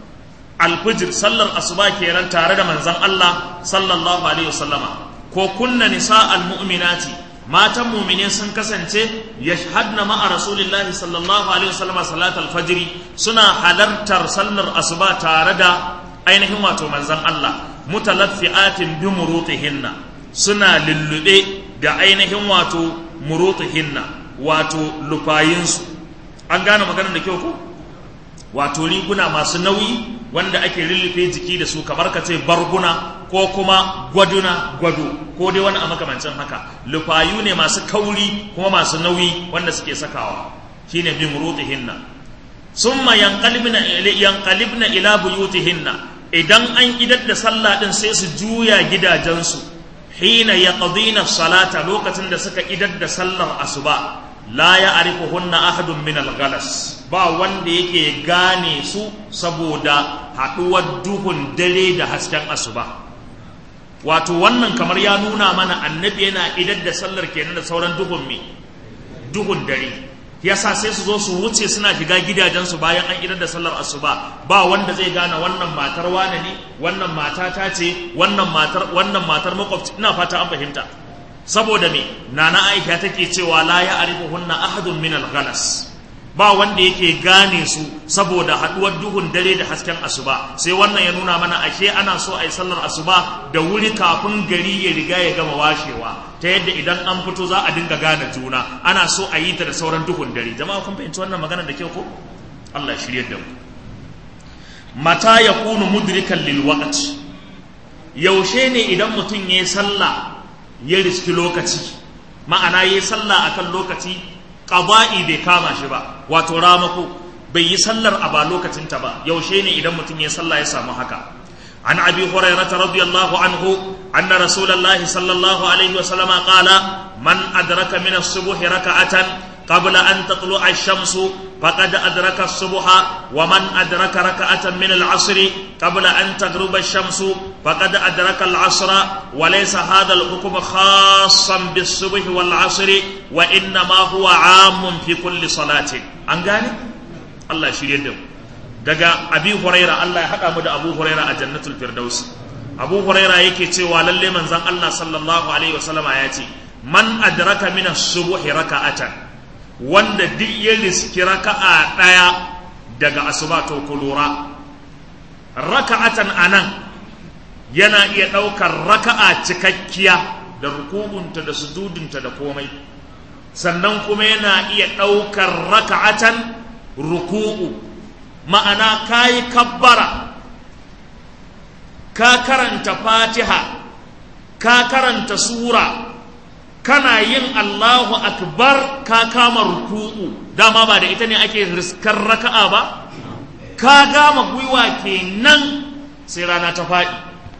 alfijir sallar asuba kenan tare da manzon Allah sallallahu alaihi wasallama ko kunna nisa almu'minati matan mu'mine sun kasance yashhadna ma'a rasulillahi sallallahu alaihi wasallama salatal fajri suna halartar sallar asuba tare da ainihin wato manzon Allah mutalaffi'atin bi murutihinna suna lullube da ainihin wato murutihinna wato lufayinsu an gane maganar da kyau ko wato riguna masu nauyi wanda ake lullufe jiki da su kamar ka ce barguna ko kuma gwaduna gwado ko dai wani a makamancin haka lufayu ne masu kauri kuma masu nauyi wanda suke sakawa shine bin rutihinna summa yanqalibna yanqalibna ila buyutihinna idan an idar da sallah din sai su juya gidajensu hina yaqdina salata lokacin da suka idar da sallar asuba la ya'rifuhunna ahadun min al-ghalas ba wanda yake gane su saboda haɗuwar duhun dare da hasken asuba wato wannan kamar ya nuna mana annabi yana idar da sallar kenan da sauran duhun me duhun dare yasa sai su zo su wuce suna shiga gidajensu bayan an idar da sallar asuba ba wanda zai gane wannan matar wane ne wannan mata ta ce wannan matar wannan matar makwabci ina fata an fahimta saboda me nana aisha take cewa la ya arifuhunna ahadun min al-ghalas ba wanda yake gane su saboda haduwar duhun dare da hasken asuba sai wannan ya nuna mana ashe ana so a yi sallar asuba da wuri kafin gari ya riga ya gama washewa ta yadda idan an fito za a dinga gane juna ana so a yi ta da sauran duhun dare jama'a kun fahimci wannan magana da kyau ko Allah ya shirye da mu mata yakunu mudrikan lil waqt yaushe ne idan mutum yayi sallah ya riski lokaci ma'ana yayi sallah akan lokaci ƙaba'i bai kama shi ba wato ramako bai yi sallar a ba lokacinta ba yaushe ne idan mutum ya sallah ya samu haka an abi hurairata radiyallahu anhu anna rasulullahi sallallahu alaihi wa sallama qala man adraka min as-subhi raka'atan قبل أن تطلع الشمس فقد أدرك الصبح ومن أدرك ركعة من العصر قبل أن تغرب الشمس فقد أدرك العصر وليس هذا الحكم خاصا بالصبح والعصر وإنما هو عام في كل صلاة أنقاني الله يشير يدهم daga abi huraira Allah ya haɗa mu da abu huraira a jannatul firdaus abu huraira yake cewa lalle manzon Allah sallallahu alaihi wasallama ya ce man adraka min as-subhi raka'atan wanda duk ya riski raka'a ɗaya daga asuba to ku lura raka'atan anan yana iya ɗaukar raka'a cikakkiya da ruku'unta da sujudunta da komai sannan kuma yana iya ɗaukar raka'atan ruku'u ma'ana ka yi kabbara ka karanta fatiha ka karanta sura kana yin Allahu akbar ka kama ruku'u dama ba da ita ne ake riskar raka'a ba ka gama gwiwa kenan sai rana ta faɗi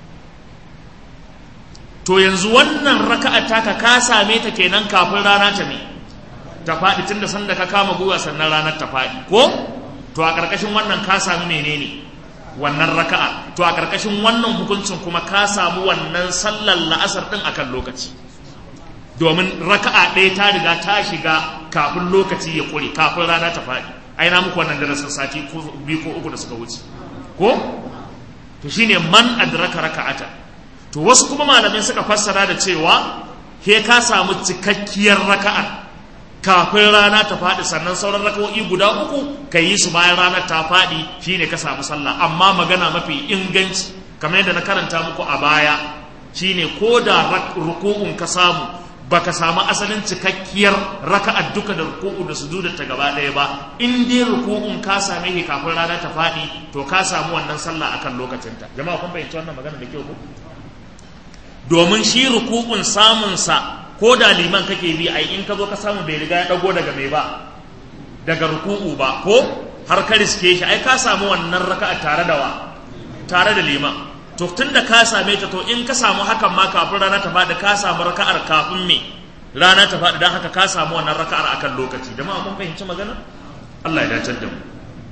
to yanzu wannan raka'a taka ka same ta kenan kafin rana ta ne ta faɗi tunda sanda ka kama gwiwa sannan ranar ta faɗi ko to a ƙarƙashin wannan ka sami menene wannan raka'a to a karkashin wannan hukuncin kuma ka samu wannan sallar la'asar din akan lokaci domin raka'a ɗaya ta riga ta shiga kafin lokaci ya kure kafin rana ta faɗi ai na muku wannan darasin sati ko biyu ko uku da suka wuce ko to shine man adraka raka'ata to wasu kuma malamai suka fassara da cewa he ka samu cikakkiyar raka'a kafin rana ta faɗi sannan sauran raka'o'i guda uku ka yi su bayan ranar ta faɗi shine ka samu sallah amma magana mafi inganci kamar yadda na karanta muku a baya shine ko da ruku'un ka samu baka samu asalin cikakkiyar raka'ar duka da ruku'u da sujudar ta gaba ɗaya ba in dai ruku'un ka same shi kafin rana ta faɗi to ka samu wannan sallah akan lokacinta jama'a kun fahimci wannan magana da kyau ko domin shi ruku'un samun sa ko da liman kake bi ai in ka zo ka samu bai riga ya dago daga mai ba daga ruku'u ba ko har ka riske shi ai ka samu wannan raka'a tare da wa tare da liman to tun da ka same ta to in ka samu hakan ma kafin rana ta faɗi ka samu raka'ar kafin me rana ta faɗi don haka ka samu wannan raka'ar akan lokaci da ma kun fahimci magana Allah ya dace da mu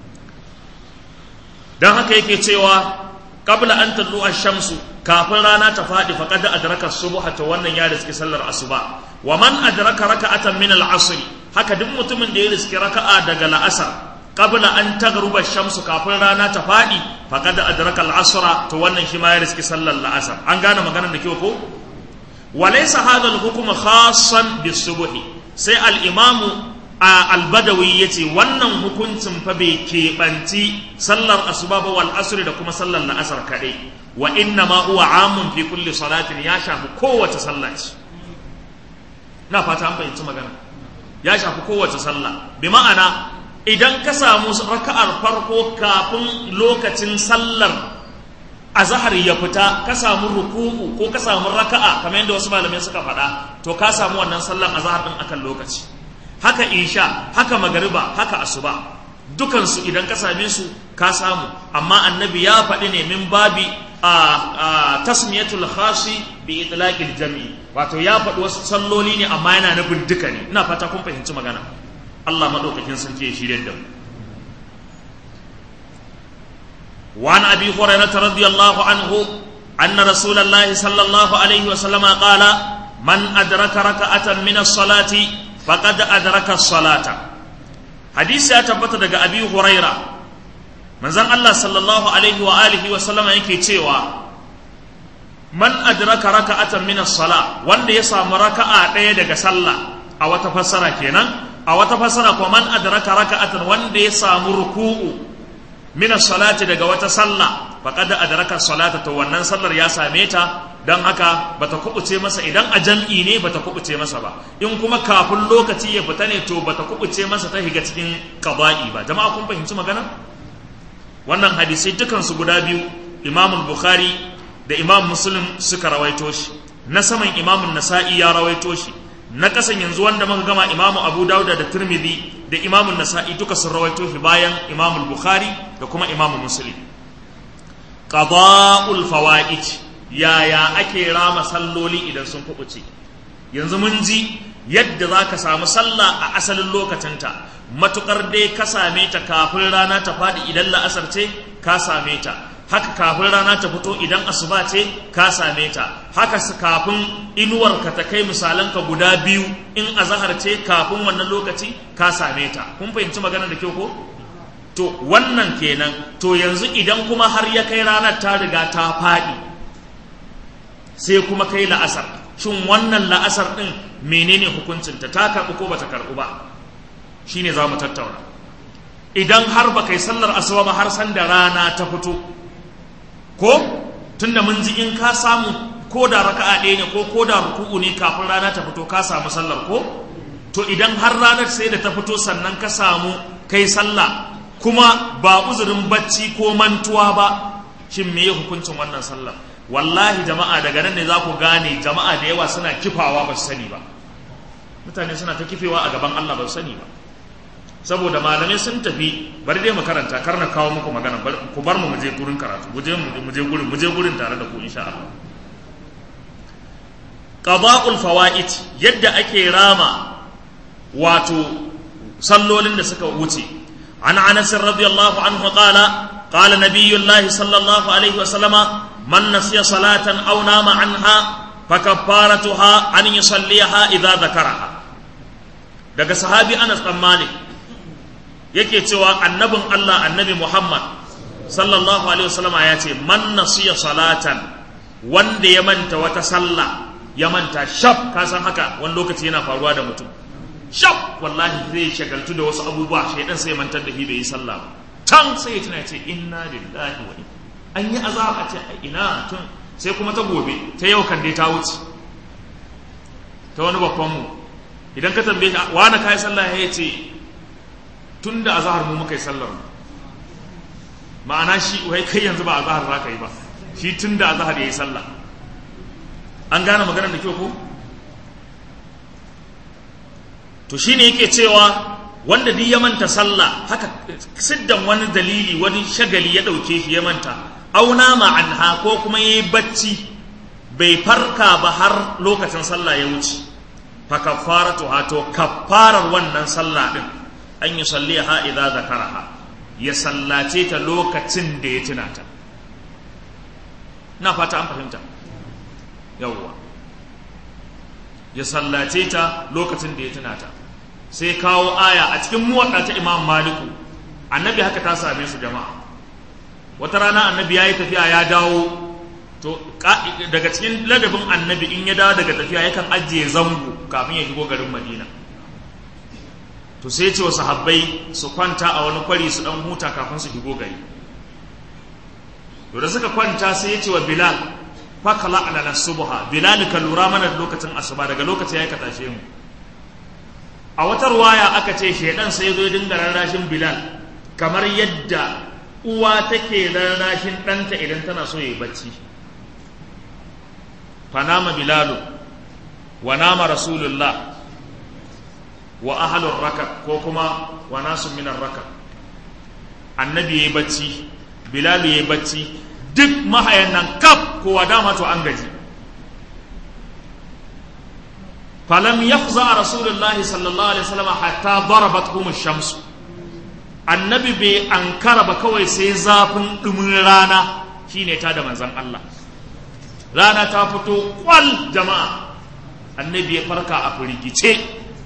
don haka yake cewa qabla an tallu ash-shamsu kafin rana ta faɗi faqad adraka subha to wannan ya riski sallar asuba wa man adraka raka'atan min al-asr haka duk mutumin da ya riski raka'a daga la'asar qabla an tagruba shamsu kafin rana ta fadi faqad adraka al-asra to wannan shi ma ya riski sallar la'asar an gane maganar da kyau ko walaysa hadha al-hukm khassan bis-subh sai al-imamu al-badawi yace wannan hukuncin fa bai keɓanci sallar asuba ba wal asr da kuma sallar la'asar kadai wa inna ma huwa amun fi kulli salatin ya shafi kowace sallah ce na fata an fahimci magana ya shafi kowace sallah bi ma'ana idan ka samu raka'ar farko kafin lokacin sallar azhar ya fita ka samu ruku'u ko ka samu raka'a kamar yadda wasu malamai suka faɗa to ka samu wannan sallar azhar din akan lokaci haka isha haka magariba haka asuba dukansu idan ka same su ka samu amma annabi ya faɗi ne min babi a tasmiyatul khasi bi itlaqil jam'i wato ya faɗi wasu salloli ne amma yana nufin duka ne ina fata kun fahimci magana Allah maɗaukakin sarki ya shirya da mu. وعن أبي هريرة رضي الله عنه أن رسول الله صلى الله عليه وسلم قال من أدرك ركعة من الصلاة فقد أدرك الصلاة حديث يتبت دقى أبي هريرة من زن الله صلى الله عليه وآله وسلم يكي تيوى من أدرك ركعة من الصلاة وان يسام ركعة دقى صلى أو تفسر كينا a wata fasara ko man adraka raka'atan wanda ya samu ruku'u min salati daga wata sallah faqad adraka salata to wannan sallar ya same ta dan haka bata kubuce masa idan a jam'i ne bata kubuce masa ba in kuma kafin lokaci ya fita ne to bata kubuce masa ta higa cikin qada'i ba jama'a kun fahimci magana wannan hadisai dukan su guda biyu Imam Bukhari da Imam Muslim suka rawaito shi na saman Imam Nasa'i ya rawaito shi na kasan yanzu wanda muka gama imamu abu dauda da turmidi da imamun nasa'i duka sun rawaito shi bayan imamu bukhari da kuma imamu muslim qada'ul fawaid yaya ake rama salloli idan sun kubuce yanzu mun ji yadda za ka samu sallah a asalin lokacinta matukar dai ka same ta kafin rana ta faɗi idan la'asar ce ka same ta haka kafin rana ta fito idan asuba ce ka same ta haka kafin inuwar ka ta kai misalan ka guda biyu in azahar ce kafin wannan lokaci ka same ta kun fahimci magana da kyau ko to wannan kenan to yanzu idan kuma har ya kai ranar ta riga ta faɗi sai kuma kai la'asar shin wannan la'asar ɗin menene hukuncinta ta karɓi ko bata karɓi ba shine za mu tattauna idan har ba kai sallar asuba ba har san da rana ta fito ko tunda mun ji in ka samu ko da raka'a ɗaya ne ko ko da ruku'u ne kafin rana ta fito ka samu sallar ko to idan har ranar sai da ta fito sannan ka samu kai sallah kuma ba uzurin bacci ko mantuwa ba shin me hukuncin wannan sallar wallahi jama'a daga nan ne za ku gane jama'a da yawa suna kifawa ba su sani ba mutane suna ta kifewa a gaban Allah ba su sani ba saboda malamai sun tafi bari dai mu karanta kar na kawo muku magana ku bar mu je gurin karatu mu je mu je gurin mu je gurin tare da ku insha Allah qada'ul fawaid yadda ake rama wato sallolin da suka wuce an Anas radiyallahu anhu qala قال نبي الله صلى الله عليه وسلم من نسي صلاة أو نام عنها فكفارتها أن يصليها إذا ذكرها daga sahabi Anas dan Malik yake cewa annabin Allah annabi Muhammad sallallahu alaihi wasallam ya ce man nasiya salatan wanda ya manta wata sallah ya manta shaf ka san haka wani lokaci yana faruwa da mutum shaf wallahi zai shagaltu da wasu abubuwa shaidan sai mantar da shi bai yi sallah ba can sai ya tuna ce inna lillahi wa inna an yi azaba a ce ina tun sai kuma ta gobe ta yau kan dai ta wuce ta wani babban mu idan ka tambaye shi wani kai sallah ya ce tun da azahar mu muka yi sallar ma'ana shi wai kai yanzu ba azahar za ka yi ba shi tun da azahar ya yi sallah an gane maganar da kyau ko to shine yake cewa wanda duk ya manta sallah haka siddan wani dalili wani shagali ya ɗauke shi ya manta auna ma'anha ko kuma ya yi bacci bai farka ba har lokacin sallah ya wuce fa kafaratu to kafarar wannan sallah din an yi salliha idza zakaraha ya sallace ta lokacin da ya tuna ta na fata an fahimta yawwa ya sallace ta lokacin da ya tuna ta sai kawo aya a cikin muwadda ta imam maliku annabi haka ta same su jama'a wata rana annabi ya yi tafiya ya dawo to daga cikin ladabin annabi in ya dawo daga tafiya yakan ajiye zango kafin ya shigo garin madina to sai ce wa sahabbai su kwanta a wani kwari su dan huta kafin su shigo gari to da suka kwanta sai ya ce wa bilal fakala ala subha bilal ka lura mana lokacin asuba daga lokacin ya ka tashe mu a wata ruwaya aka ce shedan sai zo dinga rarrashin bilal kamar yadda uwa take rarrashin ɗanta idan tana so ya yi bacci fanama bilalu wa nama rasulullah wa ahalur raka ko kuma wa nasu minar raka annabi ya yi bacci bilalu ya yi bacci duk mahayan nan kaf kowa dama to an gaji falam yafza rasulullahi sallallahu alaihi wasallam hatta darabatkum ash-shams annabi bai ankara ba kawai sai zafin dumin rana shine ta da manzon Allah rana ta fito kwal jama'a annabi ya farka a firgice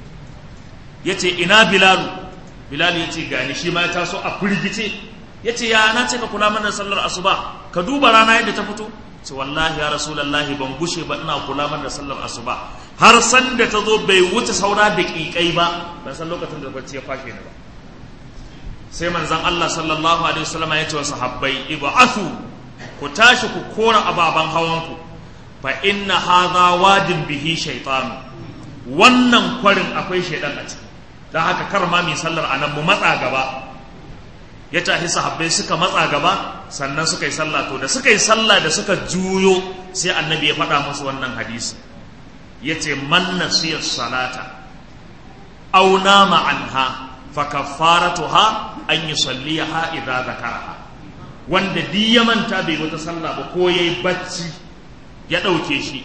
yace ina bilalu bilal yace gani shi ma ya taso a firgice yace ya na ce ka kula mana sallar asuba ka duba rana yadda ta fito ce wallahi ya rasulullahi ban gushe ba ina kula mana sallar asuba har san da ta zo bai wuce saura da ƙiƙai ba ban san lokacin da bacci ya fashe ni ba sai manzon Allah sallallahu alaihi wasallam ya ce wa sahabbai ib'athu ku tashi ku kora ababan hawanku fa inna hadha wadin bihi shaytan wannan kwarin akwai shaydan a ciki dan haka kar ma mai sallar anan mu matsa gaba ya tashi sahabbai suka matsa gaba sannan suka yi sallah to da suka yi sallah da suka juyo sai annabi ya faɗa musu wannan hadisi ya ce man nasiya salata aw nama anha fa kaffaratuha an yusalliha idza zakaraha wanda di ya manta bai wata sallah ba ko yayi bacci ya dauke shi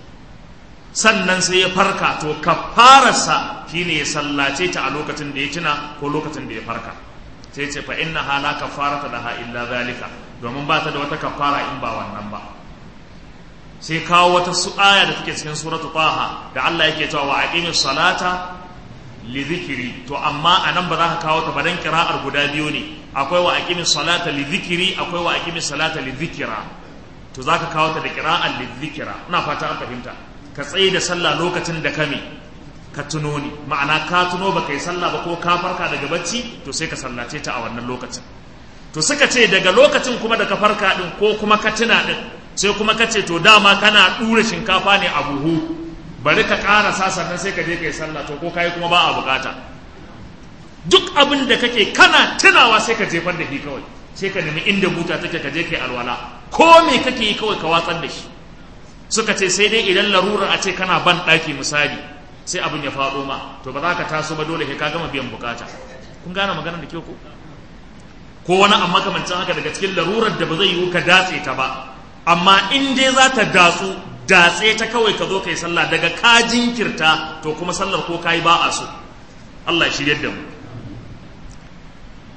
sannan sai ya farka to kaffararsa shine ya sallace ta a lokacin da ya tuna ko lokacin da ya farka sai ce fa inna hala kaffarata laha illa zalika domin ba ta da wata kaffara in ba wannan ba sai kawo wata aya da take cikin suratu taha da Allah yake cewa wa aqimis salata li dhikri to amma anan ba za ka kawo ta ba dan kira'ar guda biyu ne akwai wa aqimis salata li dhikri akwai wa aqimis salata li dhikra to za ka kawo ta da kira'ar li dhikra ina fata an fahimta ka tsaye da sallah lokacin da kame ka tuno ni ma'ana ka tuno baka yi sallah ba ko ka farka daga bacci to sai ka sallace ta a wannan lokacin to suka ce daga lokacin kuma da ka farka din ko kuma ka tuna din sai kuma ka ce to dama kana ɗura shinkafa ne a buhu bari ka ƙarasa sannan sai ka je ka yi sallah to ko kayi kuma ba a bukata duk abin da kake kana tunawa sai ka jefar da shi kawai sai ka nemi inda buta take ka je ka yi alwala ko me kake yi kawai ka watsar da shi suka ce sai dai idan larurar a ce kana ban ɗaki misali sai abin ya faɗo ma to ba za ka taso ba dole ka gama biyan bukata kun gane maganar da kyau ko ko wani amma kamancin haka daga cikin larurar da ba zai yiwu ka datse ta ba amma in dai za ta datsu datse ta kawai ka zo ka yi sallah daga ka jinkirta to kuma sallar ko ka yi ba a so Allah shirya da mu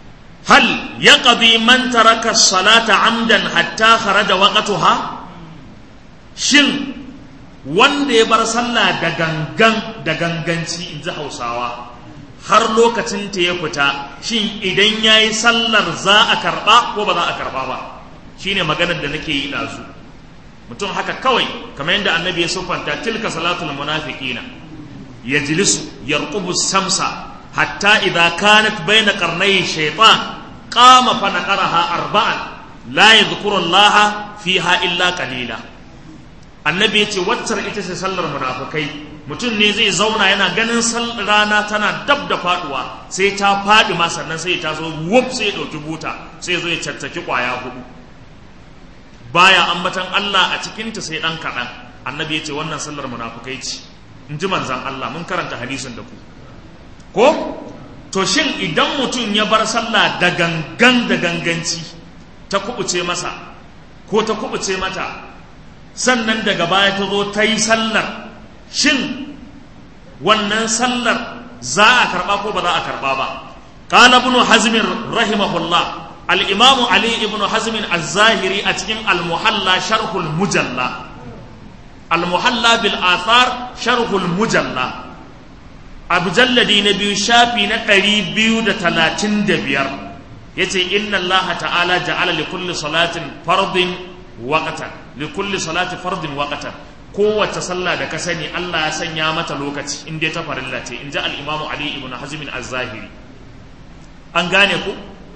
hal yaqdi man taraka salata amdan hatta kharaja waqtuha shin wanda ya bar sallah da gangan da ganganci in ji hausawa har lokacin ta ya fita shin idan ya yi sallar za a karɓa ko ba za a karɓa ba shine maganar da nake yi ɗazu mutum haka kawai kamar yadda annabi ya siffanta tilka salatul munafiqina yajlisu yarqubu samsa hatta idza kanat bayna qarnay shaytan qama fa naqaraha arba'an la yadhkuru Allah fiha illa qalila annabi yace waccar ita ce sallar munafikai mutum ne zai zauna yana ganin rana tana dab da faduwa sai ta fadi ma sannan sai ta zo wuf sai ya dauki buta sai ya zo ya caccaki kwaya hudu baya ambatan Allah a cikinta sai dan kaɗan annabi ya ce wannan sallar munafukai ce in ji manzan Allah mun karanta hadisin da ku ko to shin idan mutum ya bar sallah da gangan da ganganci ta kubuce masa ko ta kubuce mata sannan daga baya ta zo ta yi sallar shin wannan sallar za a karɓa ko ba za a karɓa ba قال ابن حزم رحمه الله الإمام علي بن حزم الزاهري أتكين المحلى شرح المجلى المحلى بالآثار شرح المجلى أبجلدي نبي شافي نقري بيو دا تلاتين دبير يتي إن الله تعالى جعل لكل صلاة فرض وقتا لكل صلاة فرض وقتا kowace sallah da ka sani Allah ya sanya mata lokaci in dai ta farilla ce in ji al-Imam Ali ibn Hazm az-Zahiri an gane ku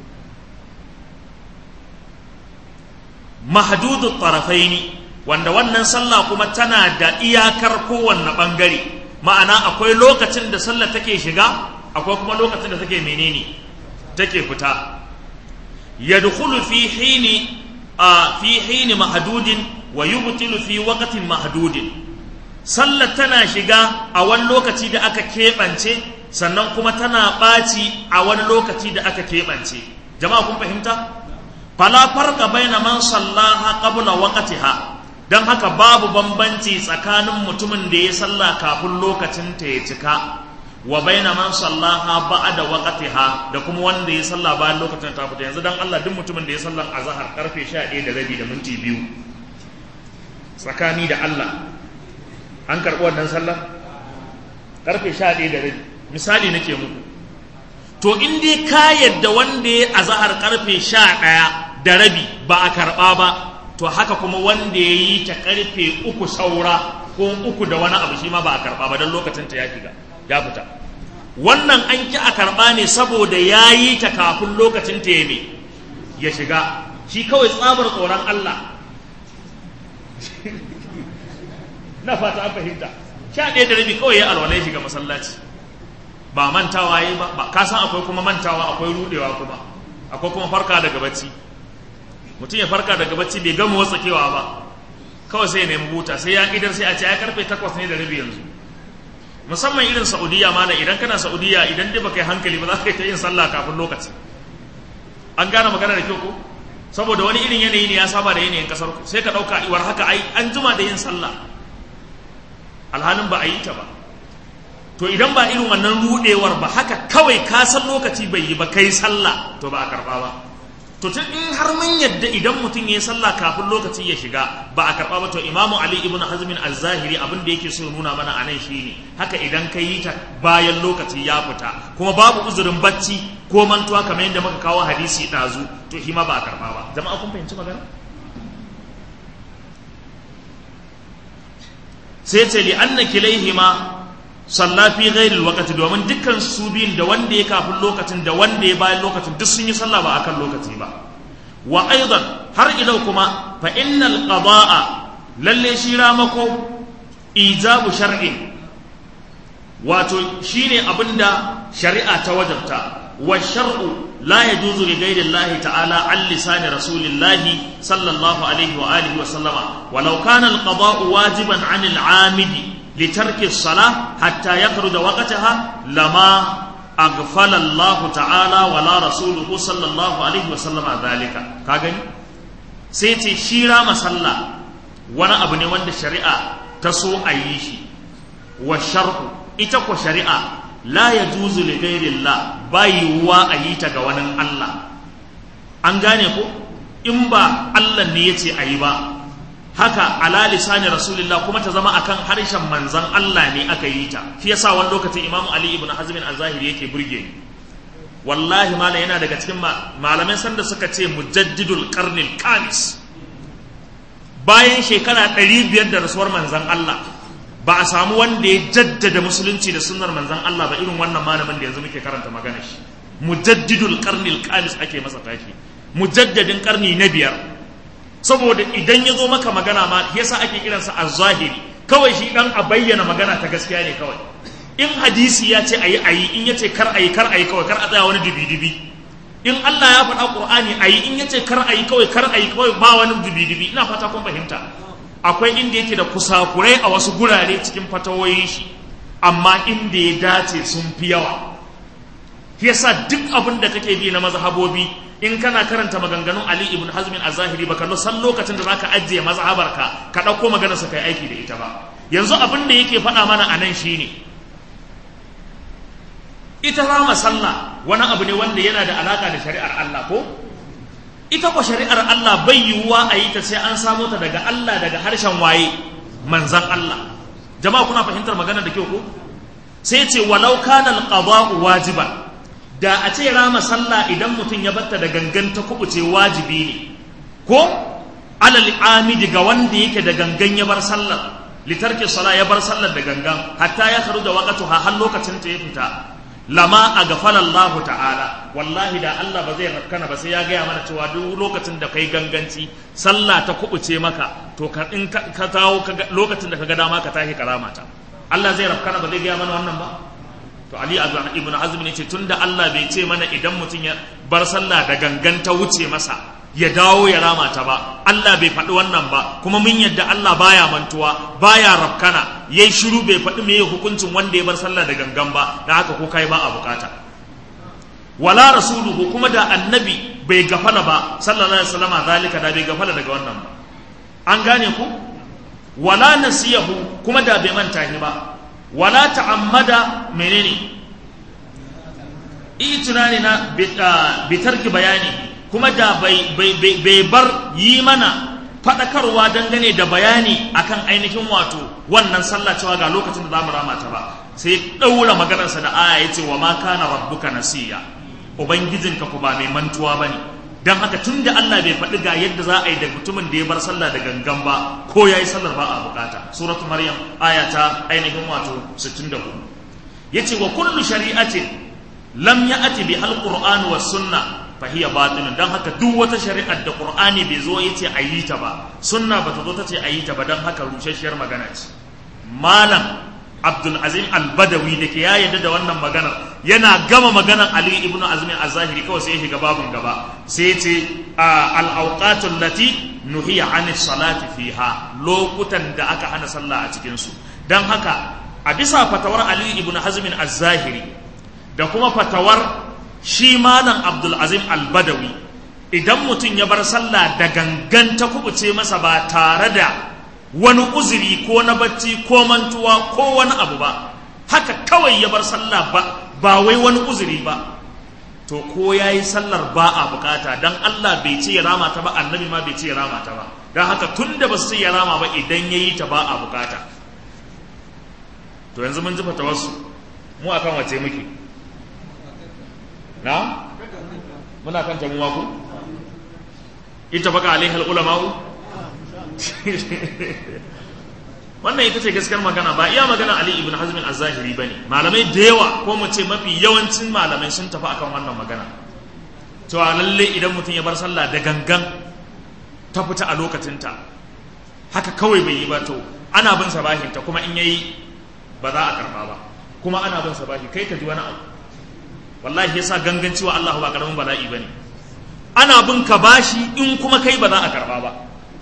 mahdudu tarafaini wanda wannan sallah kuma tana da iyakar kowanne bangare ma'ana akwai lokacin da sallah take shiga akwai kuma lokacin da take menene take fita yadkhulu fi hini a fi hini mahdudin wa yubtilu fi waqtin mahdudin sallah tana shiga a wani lokaci da aka keɓance sannan kuma tana ɓaci a wani lokaci da aka keɓance jama'a kun fahimta fala farqa baina man sallaha qabla waqtiha dan haka babu bambanci tsakanin mutumin da ya salla kafin lokacin ta ya cika wa baina man sallaha ba'da waqtiha da kuma wanda ya salla bayan lokacin ta fita yanzu dan Allah duk mutumin da ya sallan azhar karfe 11 da rabi da minti biyu tsakani da Allah an karɓi wannan sallar karfe 11 da rabi misali nake muku to in dai ka yadda wanda ya azahar karfe sha ɗaya da rabi ba a karɓa ba to haka kuma wanda ya yi ta karfe uku saura ko uku da wani abu shi ma ba a karɓa ba don lokacin ta ya shiga ya fita wannan an ki a karɓa ne saboda ya yi ta kafin lokacin ta ya ya shiga shi kawai tsabar tsoron Allah na fata an fahimta sha ɗaya da rabi kawai ya alwala ya shiga masallaci ba mantawa yi ba ba kasan akwai kuma mantawa akwai rudewa kuma akwai kuma farka daga bacci mutum ya farka daga bacci bai gama watsakewa ba kawai sai ya nemi buta sai ya idar sai a ce ya karfe takwas ne da rabi yanzu musamman irin saudiya mana idan kana saudiya idan dai baka yi hankali ba za ka yi ta yin sallah kafin lokaci an gane magana da kyau ko saboda wani irin yanayi ne ya saba da yanayin kasar ku sai ka dauka iwar haka ai an jima da yin sallah alhalin ba a yi ta ba to idan ba irin wannan rudewar ba haka kawai ka san lokaci bai yi ba kai sallah to ba a karba ba to tun in har mun yadda idan mutum ya yi sallah kafin lokaci ya shiga ba a karba ba to imamu ali ibn hazmin az-zahiri abin da yake so nuna mana anan shine haka idan ka yi ta bayan lokaci ya fita kuma babu uzurin bacci ko mantuwa kamar yadda muka kawo hadisi dazu to shi ma ba a karba ba jama'a kun fahimci magana sai ce li anna kilaihima salla fi ghairi alwaqti domin dukkan su biyun da wanda ya kafin lokacin da wanda ya bayan lokacin duk sun yi sallah ba akan lokaci ba wa aidan har ilau kuma fa innal qada'a lalle shi ramako ijabu shar'in wato shine abinda shari'a ta wajabta wa shar'u la yajuzu li ghairi Allah ta'ala an lisani rasulillahi sallallahu alaihi wa alihi wa sallama walau kana al-qada'u wajiban 'an al-'amidi لترك الصلاة حتى يخرج وقتها لما أغفل الله تعالى ولا رسوله صلى الله عليه وسلم ذلك كاغني سيتي شيرا مسلا وانا ابني وند الشريعة تسو أيشي والشرع إتكو شريعة لا يجوز لغير الله بايوا أيتا غوانا الله an gane ko in ba Allah ne ya ce a yi ba haka ala lisani rasulillah kuma ta zama akan harshen manzan Allah ne aka yi ta shi yasa wani lokacin imamu ali ibn hazm al-zahiri yake burge ni wallahi mala yana daga cikin malamai sanda suka ce mujaddidul qarnil kamis bayan shekara 500 da rasuwar manzan Allah ba a samu wanda ya jaddada musulunci da sunnar manzan Allah ba irin wannan malamin da yanzu muke karanta magana shi mujaddidul qarnil kamis ake masa tashi mujaddadin karni na biyar saboda idan ya zo maka magana ma yasa ake kiransa az-zahiri kawai shi dan a bayyana magana ta gaskiya ne kawai in hadisi ya ce ayi ayi in ya ce kar ayi kar ayi kawai kar a tsaya wani dibi dibi in Allah ya faɗa Qur'ani ayi in ya ce kar ayi kawai kar ayi kawai ba wani dibi dibi ina fata kun fahimta akwai inda yake da kusakurai a wasu gurare cikin fatawoyin shi amma inda ya dace sun fi yawa yasa duk abin da kake bi na mazhabobi in kana karanta maganganun Ali ibn Hazm az-Zahiri baka san lokacin da zaka ajiye mazhabarka ka dauko maganar sa kai aiki da ita ba yanzu abin da yake faɗa mana anan shine ita rama sallah wani abu ne wanda yana da alaka da shari'ar Allah ko ita ko shari'ar Allah bai yiwuwa a yi ta sai an samo ta daga Allah daga harshen waye manzan Allah jama'a kuna fahimtar maganar da kyau ko sai ce walau kana al-qada'u wajiban da a ce rama sallah idan mutum ya batta da gangan ta kubuce wajibi ne ko alal amidi ga wanda yake da gangan ya bar sallar litarki sala ya bar sallar da gangan hatta ya karu da waqatuha har lokacin ta ya fita lama a gafala Allah ta'ala wallahi da Allah ba zai rafkana ba sai ya gaya mana cewa duk lokacin da kai ganganci sallah ta kubuce maka to ka in ka tawo lokacin da ka ga dama ka tashi karamata Allah zai rafkana ba zai gaya mana wannan ba to Ali ibn Hazm ne ce tunda Allah bai ce mana idan mutum ya bar sallah da gangan ta wuce masa ya dawo ya rama ta ba Allah bai faɗi wannan ba kuma mun yadda Allah baya mantuwa baya rafkana yayi shiru bai faɗi meye hukuncin wanda ya bar sallah da gangan ba dan haka ko kai ba a bukata wala rasuluhu kuma da annabi bai gafala ba sallallahu alaihi wasallam zalika da bai gafala daga wannan ba an gane ku wala nasiyahu kuma da bai manta ni ba wala ta'ammada menene itinani na bitarki bayani kuma da bai bar yi mana faɗakarwa dangane da bayani akan ainihin wato wannan sallah cewa ga lokacin da za mu rama ta ba sai ɗaura maganarsa da aya ya ce wa ma kana rabbuka nasiya ubangijinka ku ba mai mantuwa ba ne don haka tun da Allah bai faɗi ga yadda za a yi da mutumin da ya bar sallah da gangan ba ko ya yi sallar ba a bukata suratu maryam aya ta ainihin wato 64 yace wa kullu shari'atin lam ya'ti bi al-qur'an was sunna fahiya batilun dan haka duk wata shari'ar da qur'ani bai zo yace a yi ta ba sunna bata zo ta ce a yi ta ba dan haka rushasshiyar magana ce malam abdul azim al-badawi da ke ya yarda da wannan maganar yana gama maganar ali ibnu azim az-zahiri kawai sai ya shiga babun gaba sai ya ce al-awqatul lati nuhiya anis salati fiha lokutan da aka hana sallah a cikin su dan haka a bisa fatawar ali ibnu hazm az-zahiri da kuma fatawar shi malam abdul azim al-badawi idan mutum ya bar sallah da gangan ta kubuce masa ba tare da wani uzuri ko na bacci ko mantuwa ko wani abu ba haka kawai ya bar sallah ba ba wai wani uzuri ba to ko ya yi sallar ba a bukata don Allah bai ce ya rama ta ba annabi ma bai ce ya rama ta ba don haka tun da ba su ce ya rama ba idan ya yi ta ba a bukata to yanzu mun ji wasu mu akan wace muke na muna kan tamuwa ku ita baka alaihal ulama'u wannan ita ce gaskiyar magana ba iya magana Ali ibn Hazm al-Zahiri bane malamai da yawa ko mu ce mafi yawancin malamai sun tafi akan wannan magana cewa lalle idan mutum ya bar sallah da gangan ta fita a lokacinta haka kawai bai yi ba to ana bin sabahin ta kuma in yayi ba za a karba ba kuma ana bin sabahi kai ka ji wani abu wallahi yasa ganganci wa Allah ba karamin bala'i bane ana bin ka bashi in kuma kai ba za a karba ba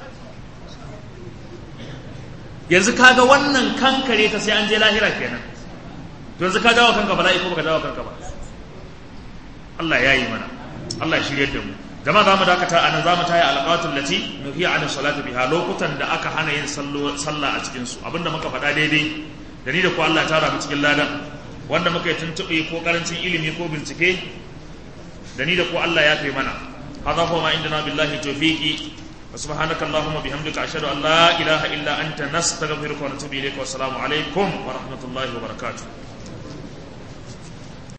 yanzu kaga wannan kankare ta sai an je lahira kenan to yanzu ka dawo kanka bala'i ko baka dawo kanka ba Allah ya yi mana Allah ya shiryar da mu jama'a zamu dakata anan zamu taya alqatul lati nuhiya an salatu biha lokutan da aka hana yin sallah a cikin su abinda muka faɗa daidai da ni da ku Allah ya tara mu cikin ladan wanda muka yi tuntuɓe ko karancin ilimi ko bincike da ni da ku Allah ya kai mana hadha huwa ma indana billahi tawfiqi wa subhanaka allahumma bihamdika ashhadu an la ilaha illa anta nastaghfiruka wa natubu ilayka wa assalamu alaikum wa rahmatullahi wa barakatuh